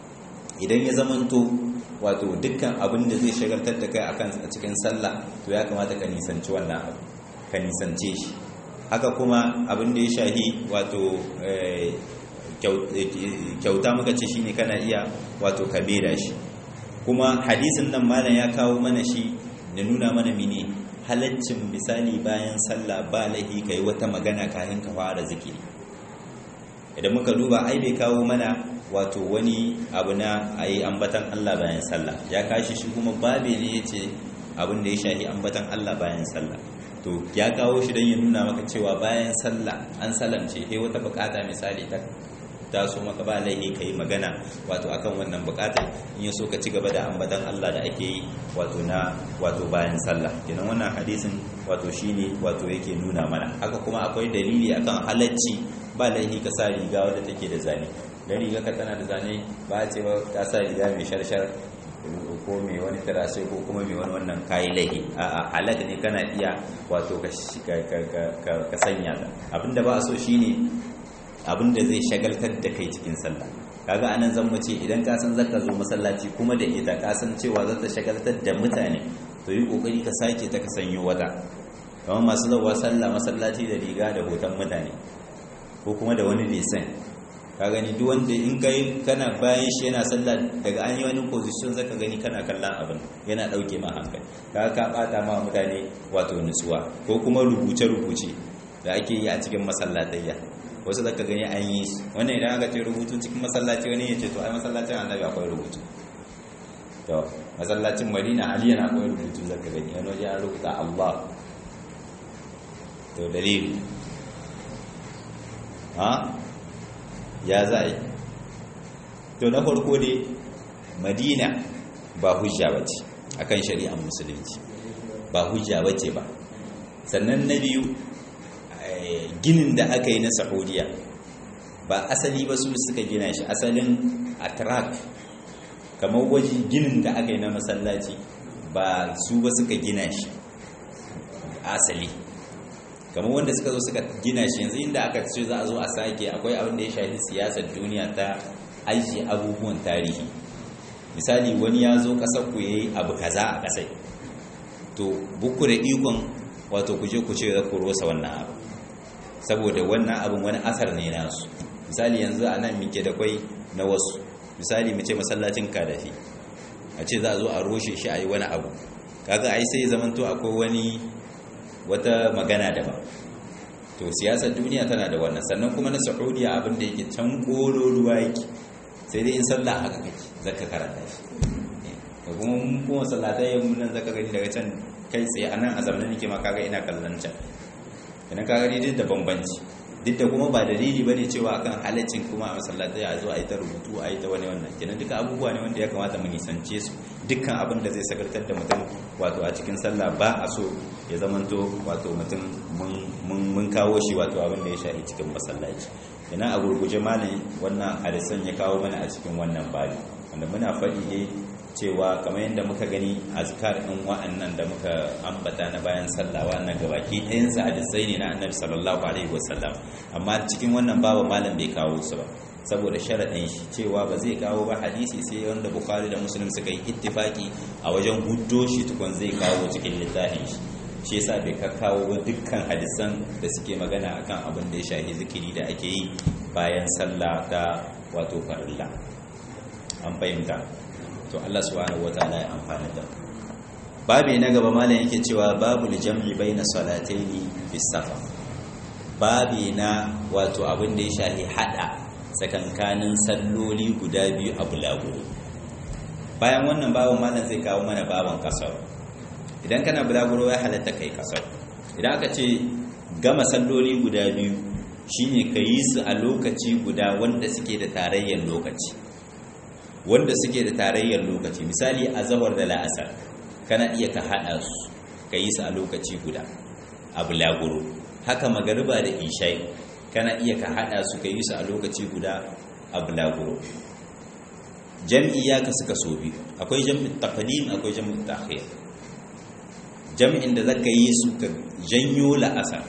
idan ya zamanto wato dukkan abin da zai shagaltar da kai akan a cikin sallah to ya kamata ka nisanci wannan abu ka nisance shi haka kuma abin da ya shahi wato kyauta muka ce shine kana iya wato ka bera shi kuma hadisin nan malam ya kawo mana shi da nuna mana mine halaccin misali bayan sallah ba lahi kai wata magana kafin ka fara zikiri idan muka duba ai bai kawo mana wato wani abu na ayi ambatan Allah bayan sallah ya kashi shi kuma babe ne yace abin da ya shahi ambatan Allah bayan sallah to ya kawo shi don ya nuna maka cewa bayan sallah an salamce sai wata bukata misali ta taso maka ba laihi ka yi magana wato akan wannan bukatar in ya so ka ci gaba da ambatan Allah da ake yi wato na wato bayan sallah kenan wannan hadisin wato shine wato yake nuna mana haka kuma akwai dalili akan halacci ba laihi ka sa riga wadda take da zane dan riga ka tana da zane ba a ce ba ka sa riga mai sharshar ko mai wani tarashe ko kuma mai wani wannan kayi laihi a halak ne kana iya wato ka sanya ta abinda ba a so shine abinda zai shagaltar da kai cikin sallah kaga anan zan mu ce idan ka san zaka zo masallaci kuma da ita ka san cewa za ta shagaltar da mutane to yi kokari ka sake ta ka sanyo wata kamar masu zauwa sallah masallaci da riga da hoton mutane ko kuma da wani lisan ka gani duk wanda in kai kana bayan shi yana sallah daga an yi wani position zaka gani kana kallon abin yana dauke ma hankali ka ka bata ma mutane wato nutsuwa ko kuma rubuce rubuce da ake yi a cikin masallatayya wasu zaka gani an yi wannan idan aka ce rubutu cikin masallaci wani ya ce to ai masallacin annabi akwai rubutu to masallacin madina ali yana akwai rubutu zaka gani wani waje an rubuta allah to dalili ha ya za a yi to na farko dai madina ba hujja bace akan shari'ar musulunci ba hujja bace ba sannan na biyu ginin da aka yi na saudiya ba asali ba su suka gina shi asalin atrak kamar waje ginin da aka yi na masallaci ba su ba suka gina shi asali kamar wanda suka zo suka gina shi yanzu inda aka ce za a zo a sake akwai abin da ya shafi siyasar duniya ta ajiye abubuwan tarihi misali wani ya zo ƙasar ku yayi abu kaza a ƙasai to buku da ikon wato kuje ku ce ku rosa wannan abu saboda wannan abin wani asar ne nasu misali yanzu a nan muke da kwai na wasu misali mu ce masallacin kadafi a ce za a zo a roshe shi a yi wani abu kaga ai sai zamanto akwai wani wata magana daban to siyasar duniya tana da wannan sannan kuma na saudiya abin da yake can ruwa yake sai dai in sallah haka kake zaka karanta shi da kuma mun kuma sallatai mun nan zaka gani daga can kai tsaye anan a zamanin nake ma kaga ina kallon can idan ka gani duk da bambanci duk da kuma ba dalili ba ne cewa akan halaccin kuma a masallatai a zo a yi ta rubutu a yi ta wani wannan kenan duka abubuwa ne wanda ya kamata mu nisance su dukkan abin da zai sakartar da mutum wato a cikin sallah ba a so ya zamanto wato mutum mun kawo shi wato abin da ya shahi cikin masallaci kenan a gurguje malam wannan hadisan ya kawo mana a cikin wannan bali wanda muna faɗi ne cewa kamar yadda muka gani azkar ɗin wa'annan da muka ambata na bayan sallah wa'annan gabaki ɗayan sa hadisai ne na annabi sallallahu alaihi wasallam amma cikin wannan babu malam bai kawo su ba saboda sharaɗin shi cewa ba zai kawo ba hadisi sai wanda bukhari da muslim suka yi ittifaki a wajen huddo shi tukun zai kawo cikin littafin shi shi yasa bai kawo ba dukkan hadisan da suke magana akan abin da ya shafi zikiri da ake yi bayan sallah ta wato farilla an fahimta to Allah subhanahu wataala ya amfana da babi na gaba malam yake cewa babu jam'i baina salataini fi safar babi na wato abin da ya shahi hada sakankanin salloli guda biyu a bulaguro bayan wannan babin malam zai kawo mana baban kasar idan kana bulaguro ya halatta kai kasar idan aka ce gama salloli guda biyu shine ka yi su a lokaci guda wanda suke da tarayyar lokaci wanda suke da tarayyar lokaci misali a zawar da la'asar kana iya ka haɗa su ka yi su a lokaci guda a bulaguro haka magariba da ishai kana iya ka haɗa su ka yi su a lokaci guda a bulaguro jam'i ya kasu kaso biyu akwai jam'in taqdim akwai jam'in ta'khir jam'in da zaka yi su ka janyo la'asar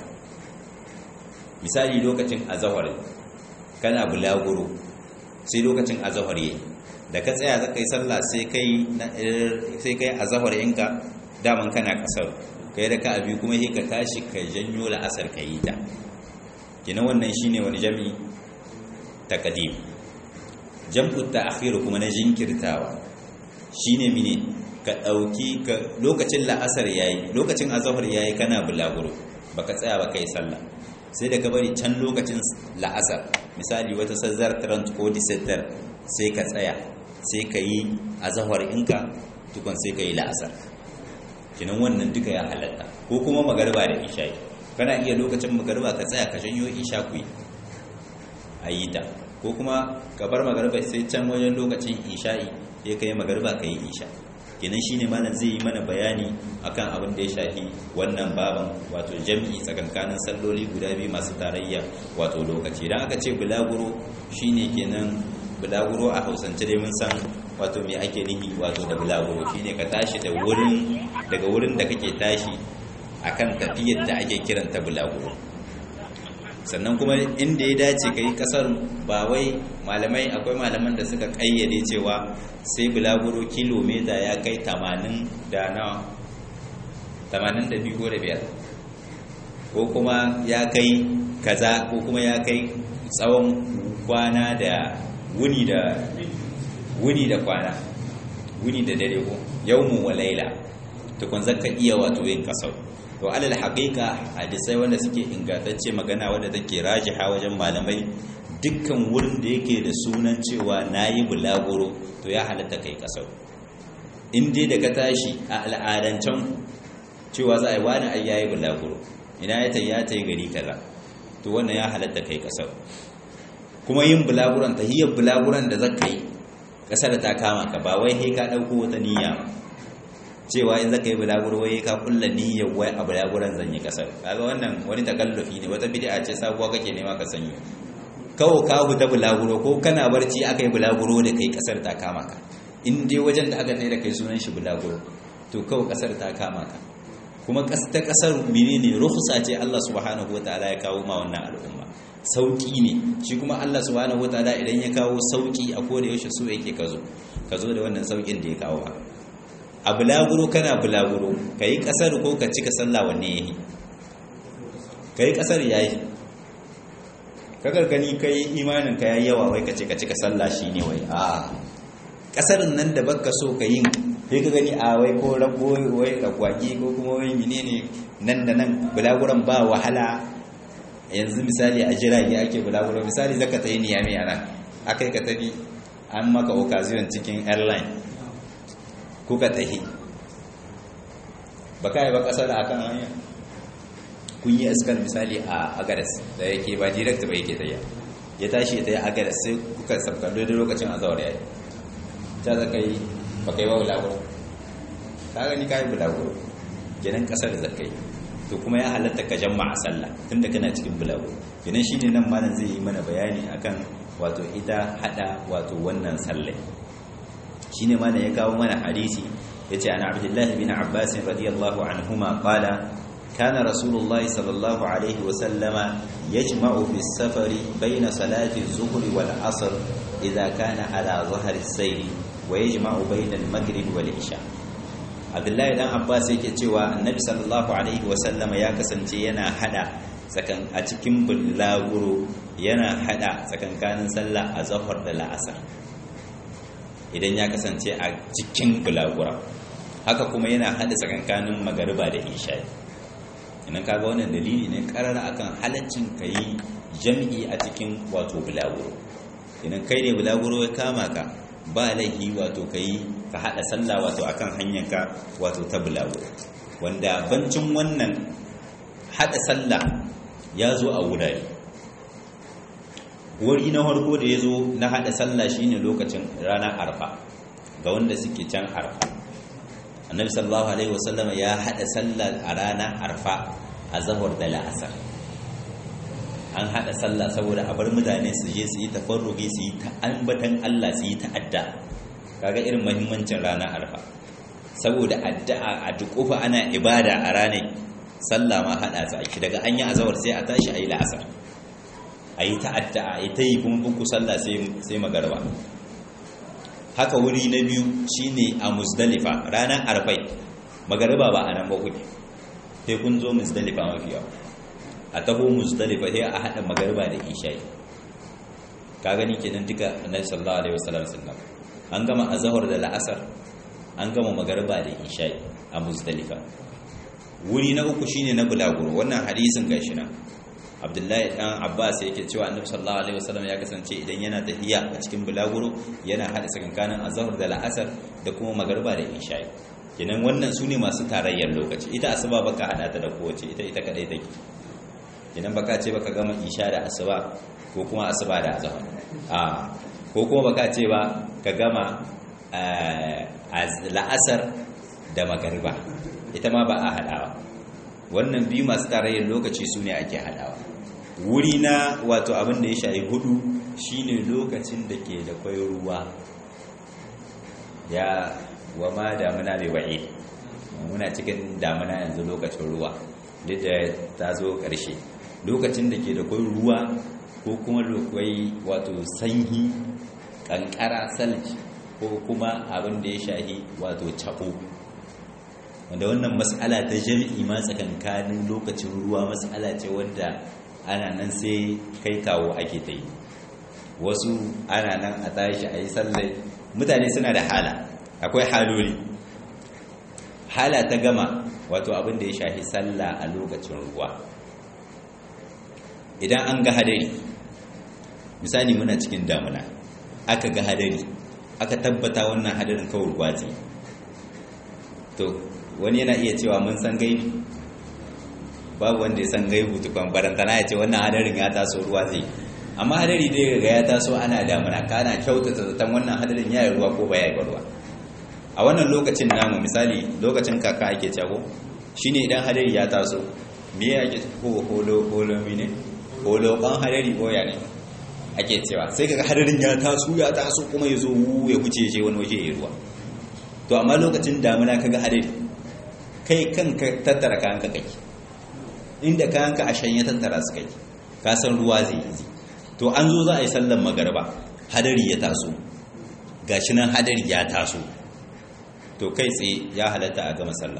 misali lokacin azhar kana bulaguro sai lokacin azhar yayi da ka tsaya zaka yi sallah sai kai sai kai azhar inka daman kana kasar kai da ka abi kuma sai ka tashi ka janyo la'asar ka yi ta kina wannan shine wani jami'i taqdim jam'u ta'khir kuma na jinkirtawa shine mine ka dauki ka lokacin la'asar yayi lokacin azhar yayi kana bulaguro baka tsaya ba kai sallah sai da ka bari can lokacin la'asar misali wata sazzar trant ko disettar sai ka tsaya sai ka yi azhar inka tukun sai ka yi la'asar kinan wannan duka ya halatta ko kuma magariba da isha'i kana iya lokacin magariba ka tsaya ka janyo isha ku yi a yi ta ko kuma ka bar magariba sai can wajen lokacin isha'i sai ka yi magariba ka yi isha kenan shine malam zai yi mana bayani akan abin da ya shafi wannan baban wato jam'i tsakankanin salloli guda biyu masu tarayya wato lokaci idan aka ce bulaguro shine kenan bulaguro a hausance dai mun san wato me ake nihi wato da bulaguro shine ka tashi da wurin daga wurin da kake tashi akan tafiyar da ake kiranta bulaguro sannan kuma inda ya dace ka yi kasar ba wai malamai akwai malaman da suka kayyade cewa sai bulaguro kilomita ya kai 80 da na 82 ko da biyar ko kuma ya kai kaza ko kuma ya kai tsawon kwana da wuni da wuni da kwana wuni da dare ko yawmu wa laila to kun zaka iya wato yin kasar to alal haqiqa hadisai wanda suke ingantacce magana wanda take rajiha wajen malamai dukkan wurin da yake da sunan cewa nayi bulaguro to ya halatta kai kasar in dai da ka tashi a al'adancan cewa za a yi wani ai yayi bulaguro ina ya tayi ya tayi gari kaza to wannan ya halatta kai kasar kuma yin bulaguran tahiyyar bulaguran da zaka yi kasar ta kama ka ba wai he ka dauko wata niyya cewa in zaka yi bulaguro wai ka kulla niyyar wai a bulaguran zan yi kasar kaga wannan wani takallufi ne wata bid'a ce sabuwa kake nema ka sanyo kawo ka huta bulaguro ko kana barci aka yi bulaguro da kai kasar ta kama ka in dai wajen da aka tsaye da kai sunan shi bulaguro to kawo kasar ta kama ka kuma ta kasar menene rukhsa ce Allah subhanahu wataala ya kawo ma wannan al'umma sauki ne shi kuma Allah subhanahu wataala idan ya kawo sauki a koda yaushe so yake kazo kazo da wannan saukin da ya kawo ba a bulaguro kana bulaguro kai kasar ko ka cika sallah wanne yayi kai kasar yayi kagar gani kai imanin ka yayi yawa wai ka ce ka cika sallah shine wai a kasarin nan da baka so ka yin sai ka gani a wai ko rago wai ragwagi ko kuma wai menene nan da nan bulaguran ba wahala yanzu misali a jirage ake bulaguro misali zaka ta yi niyami a nan akai ka tafi an maka occasion cikin airline ko ka tahi ba kai ba kasar a kan hanya kun yi iskar misali a agadas da yake ba direct ba yake tayya ya tashi ta yi agadas sai kuka sabkallo da lokacin azawar yayi ta zaka yi ba kai ba bulaguro ka gani kai bulaguro kenan kasar da zakai to kuma ya halatta ka jama'a sallah tunda kana cikin bulaguro kenan shine nan malam zai yi mana bayani akan wato ita hada wato wannan sallah shine malam ya kawo mana hadisi yace ana abdullah bin abbas radiyallahu anhuma qala kana rasulullahi sallallahu alaihi wa sallama yajma'u fi safari bayna salati az-zuhri wal 'asr idha kana ala dhahri as-sayr wa yajma'u bayna al-maghrib wal isha abdullahi dan abbas yake cewa annabi sallallahu alaihi wasallam ya kasance yana hada tsakan a cikin bulaguro yana hada tsakankanin sallah a zahar da la'asar idan ya kasance a cikin bulagura haka kuma yana hada tsakankanin magariba da isha idan kaga wannan dalili ne karara akan halaccin kayi jam'i a cikin wato bulaguro idan kai ne bulaguro ya kama ka ba laihi wato kai ka hada sallah wato akan hanyarka wato ta bulawo wanda bancin wannan hada sallah ya zo a wurare wuri na harko da ya zo na hada sallah shine lokacin ranar arfa ga wanda suke can arfa annabi sallallahu alaihi wasallam ya hada sallah a ranar arfa a zahar da la'asar an hada sallah saboda a bar mutane su je su yi tafarrugi su yi ta ambatan Allah su yi ta'adda kaga irin muhimmancin ranar arfa saboda addu'a a dukufa ana ibada a ranar sallah ma hada su ake daga an yi azawar sai a tashi a yi la'asar a yi ta'adda a yi ta yi kuma buku sallah sai magarba haka wuri na biyu shine a musdalifa ranar arfai magarba ba a nan ba kuke sai kun zo musdalifa mafi yawa a taho musdalifa sai a hada magarba da isha'i ka gani kenan duka annabi sallallahu alaihi wasallam sallam an gama azhar da la'asar an gama magarba da isha'i a musdalifa wuri na uku shine na bulaguro wannan hadisin gashi nan abdullahi dan abbas yake cewa annabi sallallahu alaihi wasallam ya kasance idan yana tahiya a cikin bulaguro yana hada sakankanin azhar da la'asar da kuma magarba da isha'i kenan wannan sune masu tarayyar lokaci ita asuba baka hada ta da kowace ita ita kadai take idan baka ce baka gama isha da asuba ko kuma asuba da azhar a ko kuma baka ce ba ka gama la'asar da magariba ita ma ba a hadawa wannan biyu masu tarayyar lokaci su ne ake hadawa wuri na wato abin da ya shayi hudu shine lokacin da ke da kwai ruwa ya wa ma damuna bai wa'i muna cikin damuna yanzu lokacin ruwa duk da ta zo ƙarshe lokacin da ke da kwai ruwa ko kuma lokwai wato sanyi kankara salji ko kuma abin da ya shahi wato cako wanda wannan mas'ala ta jami'i ma tsakankanin lokacin ruwa mas'ala ce wadda ana nan sai kai kawo ake ta yi wasu ana nan a tashi a yi sallai mutane suna da hala akwai haloli hala ta gama wato abin da ya shafi sallah a lokacin ruwa idan an ga hadari misali muna cikin damuna aka ga hadari aka tabbata wannan hadarin kawai ruwa ce to wani yana iya cewa mun san gaibi babu wanda ya san gaibu tukwan barantana ya ce wannan hadarin ya taso ruwa zai amma hadari dai ga ya taso ana damuna kana kyautata zaton wannan hadarin ya yi ruwa ko ba ya yi ruwa a wannan lokacin namu misali lokacin kaka ake cago shine idan hadari ya taso me ya ake ko holo holo mine holo kan hadari ko ya ne ake cewa sai kaga hadarin ya taso ya taso kuma ya zo ya huce je wani waje ya ruwa to amma lokacin damuna kaga hadari kai kanka tattara kayanka kai inda kayanka a shanye tattara su kai ka san ruwa zai yi to an zo za a yi sallan magarba hadari ya taso gashi nan hadari ya taso to kai tsaye ya halatta a gama sallah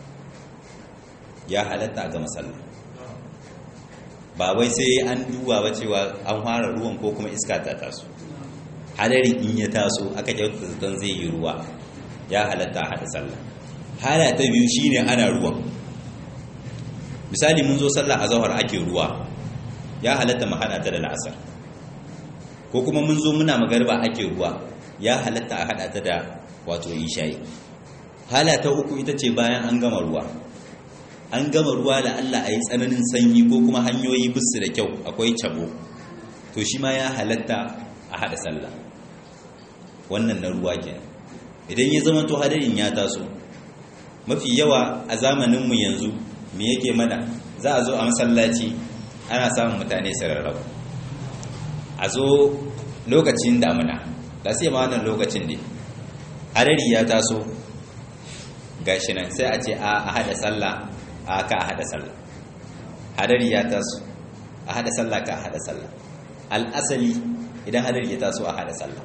ya halatta a gama sallah ba wai sai an duba ba cewa an fara ruwan ko kuma iska ta taso hadari in ya taso aka kyauta zaton zai yi ruwa ya halatta a haɗa sallah hala ta biyu shine ana ruwan misali mun zo sallah a zahar ake ruwa ya halatta mu haɗa ta da la'asar ko kuma mun zo muna magarba ake ruwa ya halatta a haɗa ta da wato isha'i hala ta uku ita ce bayan an gama ruwa an gama ruwa da Allah a yi tsananin sanyi ko kuma hanyoyi bisu da kyau akwai cabo to shi ma ya halatta a haɗa sallah wannan na ruwa kenan idan ya zama to hadarin ya taso mafi yawa a zamaninmu yanzu me yake mana za a zo a masallaci ana samun mutane sararraba a zo lokacin damuna da sai ma wannan lokacin ne hadari ya taso gashi nan sai a ce a hada sallah a ka hada sallah hadari ya taso a hada sallah ka hada sallah al'asali idan hadari ya taso a hada sallah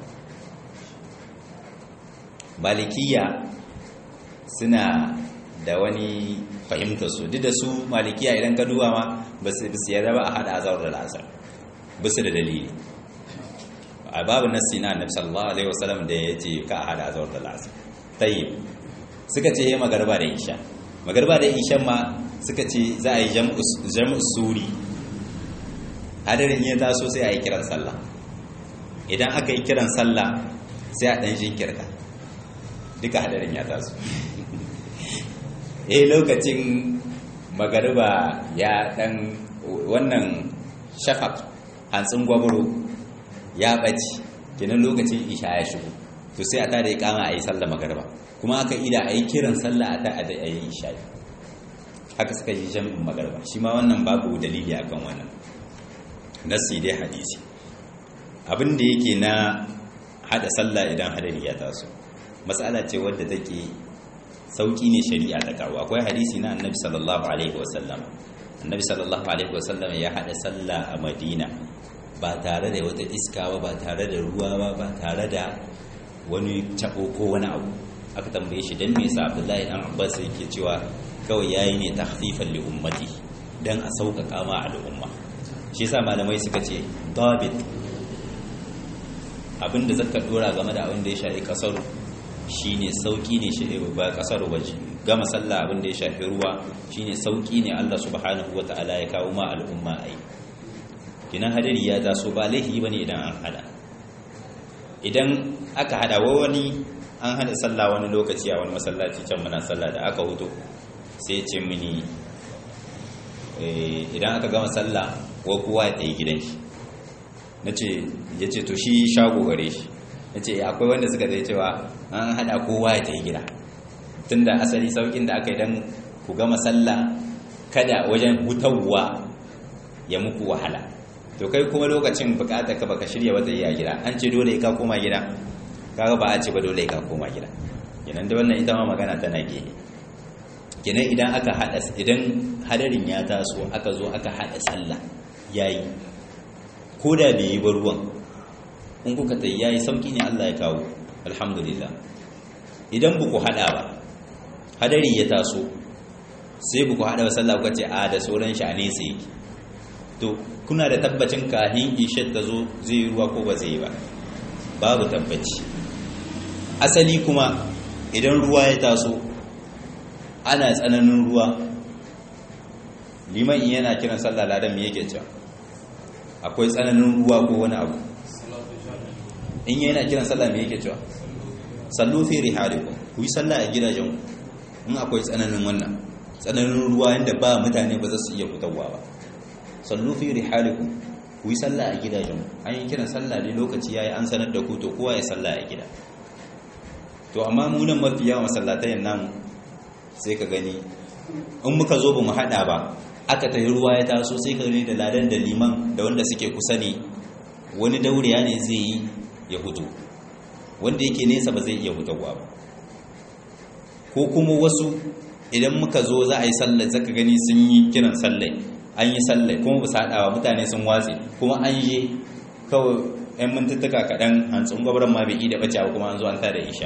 malikiya suna da wani fahimtar su duk da su malikiya idan ka duba ma ba su yarda ba a hada azar da lasar ba su da dalili a babu nassi na annabi sallallahu alaihi wasallam da ya ce ka a hada azar da lasar tayyib suka ce ya magarba da isha magarba da isha ma suka ce za a yi jam'u suri hadarin ya taso sai a yi kiran sallah idan aka yi kiran sallah sai a ɗan jinkirka duka hadarin ya taso eh lokacin magariba ya ɗan wannan shafak hantsin gwabaro ya ɓaci kenan lokacin isha ya shigo to sai a tada ya kama a yi sallah magariba kuma aka ida a yi kiran sallah a ta a yi isha haka suka yi jami'in magariba shi ma wannan babu dalili akan wannan nasi dai hadisi abin da yake na hada sallah idan hadari ya taso matsala ce wadda take sauki ne shari'a ta kawo akwai hadisi na annabi sallallahu alaihi wasallam annabi sallallahu alaihi wasallam ya hada sallah a madina ba tare da wata iska ba ba tare da ruwa ba ba tare da wani tabo ko wani abu aka tambaye shi dan me yasa abdullahi dan abbas yake cewa kawai yayi ne tahfifan li ummati dan a sauƙaƙa ma al'umma shi yasa malamai suka ce dabit abinda zaka dora game da abin da ya shafi kasar shine sauki ne shi ba kasar waje gama sallah abin da ya shafi ruwa shine sauki ne Allah subhanahu wataala ya kawo ma al'umma ai kinan hadari ya taso ba laifi bane idan an hada idan aka hada wa wani an hada sallah wani lokaci a wani masallaci can muna sallah da aka huto sai ya ce mini idan aka gama sallah wa kowa ya tsaye gidan shi na ce ya ce to shi shago gare shi na ce akwai wanda suka zai cewa an haɗa kowa ya tafi gida tun da asali saukin da aka yi don ku gama sallah kada wajen hutawa ya muku wahala to kai kuma lokacin bukatar ka baka shirya wata yi a gida an ce dole ka koma gida kaga ba a ce ba dole ka koma gida kenan da wannan ita ma magana tana gehe kenan idan aka hada idan hadarin ya taso aka zo aka hada sallah yayi ko da bai yi ba ruwan in kuka tayi yayi sauki ne Allah ya kawo alhamdulillah idan ba ku hada ba hadari ya taso sai ku haɗa sallah ku ce a da sauran shi a nesa yake to kuna da tabbacin kahin isha ta zo zai yi ruwa ko ba zai yi ba babu tabbaci asali kuma idan ruwa ya taso ana tsananin ruwa liman yana kiran sallah ladan me yake cewa akwai tsananin ruwa ko wani abu in yana kiran sallah me yake cewa sallu fi rihalikum ku yi sallah a gidajen in akwai tsananin wannan tsananin ruwa yanda ba mutane ba za su iya fitowa ba sallu fi rihalikum ku yi sallah a gidajen an yi kiran sallah ne lokaci yayi an sanar da ku to kowa ya sallah a gida to amma mu nan mafi yawan masallatayen namu sai ka gani in muka zo ba mu hada ba aka tayi ruwa ya taso sai ka gani da ladan da liman da wanda suke kusa ne wani dauriya ne zai yi ya hutu wanda yake nesa ba zai iya hutawa ba ko kuma wasu idan muka zo za a yi sallar zaka gani sun yi kiran sallai an yi sallai kuma ba su haɗawa mutane sun watse kuma an je kawai 'yan mintuttuka kaɗan hantsun gwabran ma bai yi da ɓace kuma an zo an tada isha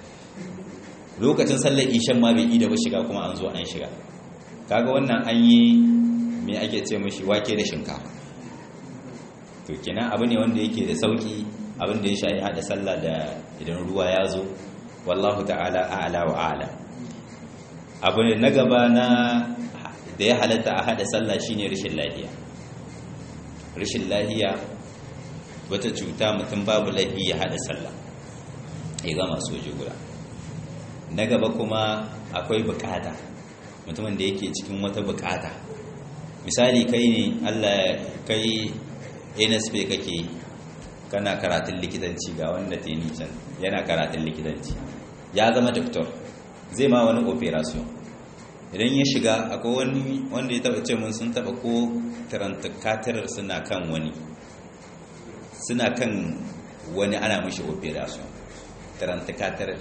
lokacin sallar ishan ma bai yi da ba shiga kuma an zo an shiga kaga wannan an yi me ake ce mashi wake da shinkafa to kenan abu ne wanda yake da sauki abin da ya shayi hada sallah da idan ruwa ya zo wallahu ta'ala a'la wa a'la abu ne na gaba na da ya halatta a hada sallah shine rashin lafiya rashin lafiya wata cuta mutum babu laifi ya hada sallah ya gama soji guda na gaba kuma akwai bukata mutumin da yake cikin wata bukata misali kai ne Allah kai NSP kake kana karatun likitanci ga wanda ta yi can yana karatun likitanci ya zama doktor zai ma wani operation idan ya shiga akwai wani wanda ya taba ce mun sun taba ko katirar suna kan wani suna kan wani ana mashi operation katirar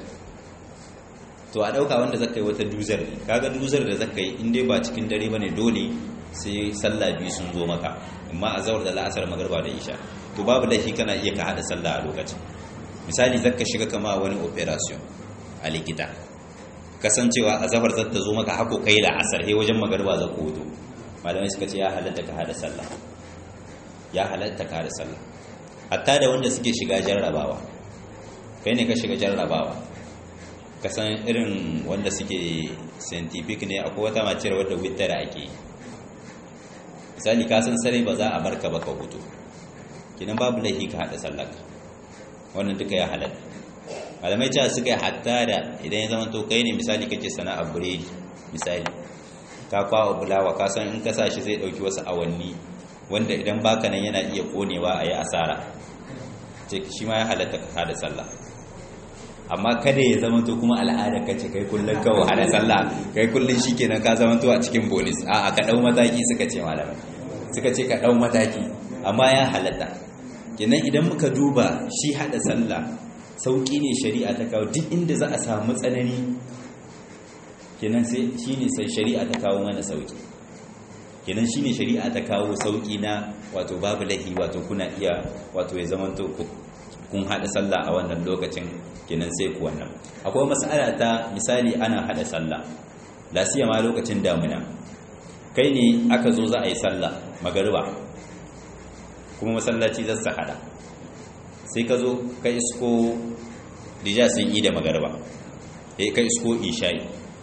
to a dauka wanda zaka yi wata duzar ne kaga duzar da zaka yi in dai ba cikin dare bane dole sai sallah biyu sun zo maka amma a zawar da la'asar magarba da isha to babu laifi kana iya ka hada sallah a lokacin misali zaka shiga kama wani operation a likita kasancewa a zafar zata zo maka hako kai da asar he wajen magarba za ku hudu malamai suka ce ya halatta ka hada sallah ya halatta ka hada sallah hatta da wanda suke shiga jarrabawa kai ne ka shiga jarrabawa ka san irin wanda suke scientific ne akwai wata maciyar wadda wittara ake yi misali ka san sarai ba za a barka ba ka hutu kinan babu laifi ka hada sallaka wannan duka ya halatta malamai cewa suka yi hatta da idan ya zama to kai ne misali kake sana'ar biredi misali ka kwawa bulawa ka san in ka sa shi zai dauki wasu awanni wanda idan baka nan yana iya konewa a yi asara ce shi ma ya halatta ka hada sallah amma kada ya zama to kuma al'ada ka ce kai kullum kawo hada sallah kai kullum shi kenan ka zama to a cikin bonus a ka dau mataki suka ce malamai suka ce ka dau mataki amma ya halatta kenan idan muka duba shi hada sallah sauki ne shari'a ta kawo duk inda za a samu tsanani kenan sai shine sai shari'a ta kawo mana sauki kenan shine shari'a ta kawo sauki na wato babu lahi wato kuna iya wato ya zama to kun hada sallah a wannan lokacin kenan sai ku wannan akwai mas'ala ta misali ana hada sallah lasiya ma lokacin damuna kai ne aka zo za a yi sallah magariba kuma masallaci za su hada sai ka zo ka isko dija sun yi da magariba sai ka isko isha'i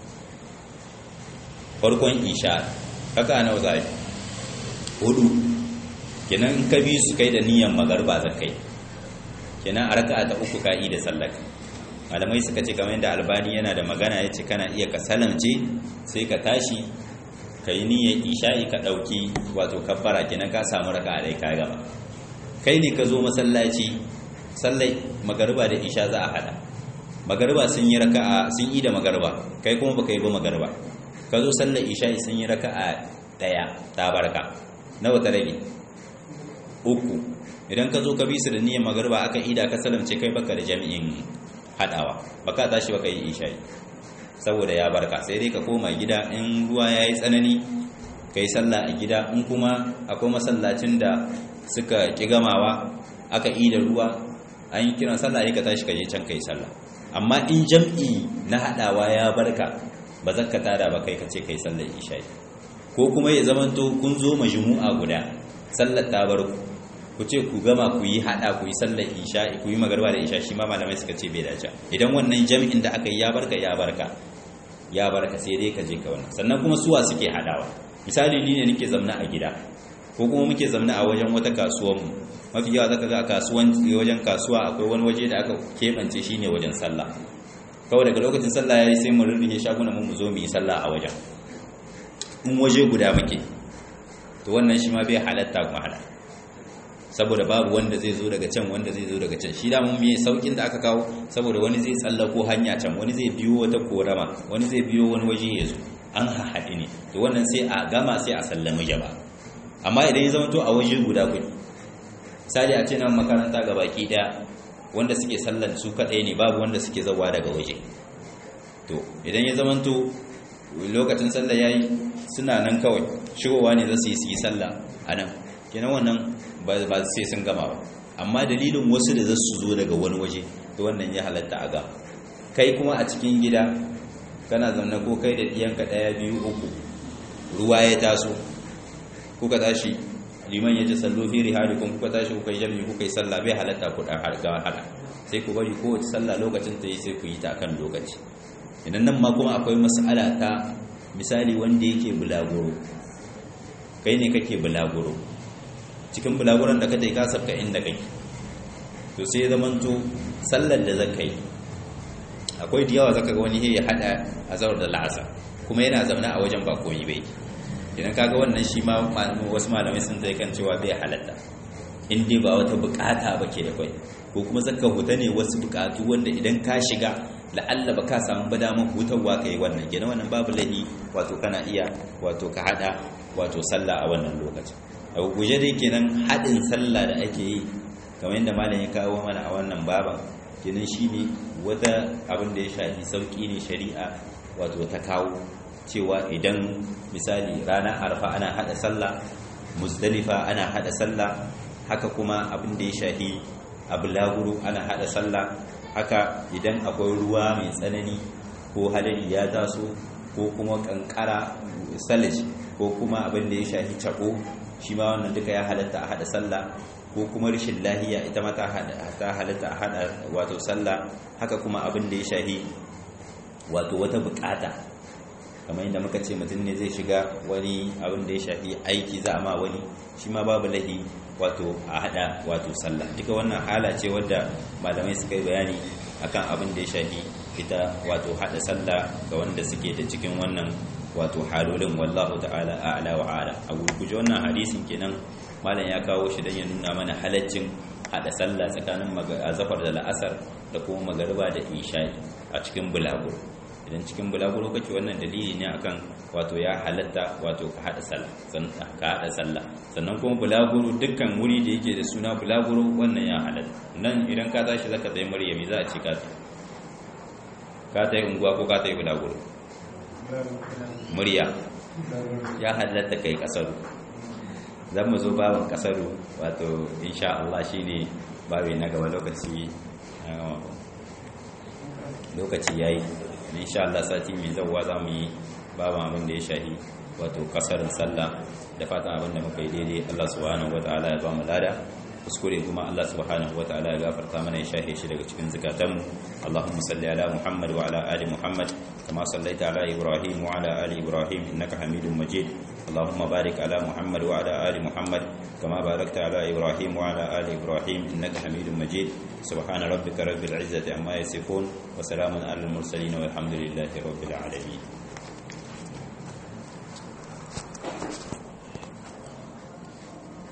farkon isha haka nawa za a yi hudu kenan ka bi su kai da niyan magariba za kai kenan a raka ta uku ka'i da sallaka malamai suka ce kamar yadda albani yana da magana ya ce kana iya ka salamce sai ka tashi ka yi niyyar isha'i ka ɗauki wato kabbara kenan ka samu raka a dai ka gaba kai ne ka zo masallaci sallai magariba da isha za a hada magariba sun yi raka'a sun yi da magariba kai kuma baka yi ba magariba ka zo sallar isha'i sun yi raka'a daya ta barka nawa ta rage uku idan ka zo ka bi su da niyyar magariba aka ida ka salamce kai baka da jami'in hadawa baka tashi baka yi isha'i saboda ya barka sai dai ka koma gida in ruwa ya yi tsanani ka yi sallah a gida in kuma akwai masallacin da suka ƙi gamawa aka yi da ruwa an yi kiran sallah ka tashi ka je can ka yi sallah amma in jam'i na hadawa ya barka ba zakka tada ba kai kace kai sallar isha ko kuma ya zamanto kun zo majmu'a guda sallar ta bar ku ku ce ku gama ku yi hada ku yi sallar isha ku yi magarba da isha shi ma malamai suka ce bai dace idan wannan jami'in da aka yi ya barka ya barka ya barka sai dai ka je ka wannan sannan kuma suwa suke hadawa misali ni ne nake zamna a gida ko kuma muke zamna a wajen wata kasuwar mu mafi yawa zaka ga a kasuwan wajen kasuwa akwai wani waje da aka kebance shine wajen sallah kawai daga lokacin sallah yayi sai mu rurrufe shagunan mu mu zo mu yi sallah a wajen in waje guda muke to wannan shi ma bai halatta kuma hada saboda babu wanda zai zo daga can wanda zai zo daga can shi da mun me saukin da aka kawo saboda wani zai tsallako hanya can wani zai biyo wata korama wani zai biyo wani waje ya zo an haɗe ne to wannan sai a gama sai a sallami jaba amma idan ya zama to a waje guda kuɗi misali a ce nan makaranta ga baki daya wanda suke sallar su kaɗai ne babu wanda suke zawa daga waje to idan ya zama to lokacin sallah yayi suna nan kawai shigowa ne za su yi su yi sallah a nan kenan wannan ba sai sun gama ba amma dalilin wasu da za su zo daga wani waje to wannan ya halatta a ga kai kuma a cikin gida kana zaune ko kai da ɗiyanka ɗaya biyu uku ruwa ya taso kuka tashi liman ya ji sallo fi rihalikum kuka tashi kuka yi jami'i kuka yi sallah bai halatta ku dan harga hada sai ku bari kowace sallah lokacin ta yi sai ku yi ta kan lokaci idan nan ma kuma akwai mas'ala ta misali wanda yake bulaguro kai ne kake bulaguro cikin bulaguron da kake ka sabka inda kake to sai zamanto sallar da zaka yi akwai da yawa zaka ga wani ya hada azhar da la'asar kuma yana zaune a wajen ba komai bai idan kaga wannan shi ma wasu malamai sun zai kan cewa bai halatta in dai ba wata bukata ba ke da kwai ko kuma zaka huta ne wasu bukatu wanda idan ka shiga la'alla ba ka samu ba damar hutarwa ka yi wannan gina wannan babu lahi wato kana iya wato ka hada wato sallah a wannan lokacin a guje dai kenan haɗin sallah da ake yi kamar yadda malam ya kawo mana a wannan baban kenan shine wata abin da ya shafi sauki ne shari'a wato ta kawo cewa idan misali ranar arfa ana hada sallah muzdalifa ana hada sallah haka kuma abin da ya shahi abulaguru ana hada sallah haka idan akwai ruwa mai tsanani ko hadari ya taso ko kuma kankara salaj ko kuma abin da ya shahi cako shi ma wannan duka ya halatta a hada sallah ko kuma rashin lahiya ita ma ta halatta a hada wato sallah haka kuma abin da ya shahi wato wata bukata kamar yadda muka ce mutum ne zai shiga wani abin da ya shafi aiki za a ma wani shi ma babu lahi wato a hada wato sallah duka wannan hala ce wadda malamai suka yi bayani akan abin da ya shafi ita wato hada sallah ga wanda suke da cikin wannan wato halolin wallahu ta'ala a'la wa ala a gurguje wannan hadisin kenan malam ya kawo shi dan ya nuna mana halaccin hada sallah tsakanin azafar da la'asar da kuma magariba da isha'i a cikin bulaguro idan cikin bulaguro kake wannan dalili ne akan wato ya halatta wato ka hada sallah ka hada sallah sannan kuma bulaguro dukkan wuri da yake da suna bulaguro wannan ya halatta nan idan ka tashi zaka tsaye maryami za a ce ka ka ta yi unguwa ko ka ta yi bulaguro murya ya halatta kai kasaru zan mu zo babin kasaru wato insha Allah shine babi na gaba lokaci lokaci yayi insha Allah sati mai zawwa za mu yi babu abin da ya shahi wato kasarin sallah da fatan abin da muka yi daidai Allah subhanahu wataala ya ba mu lada kuskure kuma Allah subhanahu wataala ya gafarta mana ya shahe shi daga cikin zakatanmu Allahumma salli ala Muhammad wa ala ali Muhammad kama sallaita ala Ibrahim wa ala ali Ibrahim innaka Hamidum Majid Allahumma barik ala Muhammad wa ala ali Muhammad kama barakta ala Ibrahim wa ala ali Ibrahim innaka Hamidum Majid subhana rabbika rabbil izzati amma yasifun wa salamun alal mursalin walhamdulillahi rabbil alamin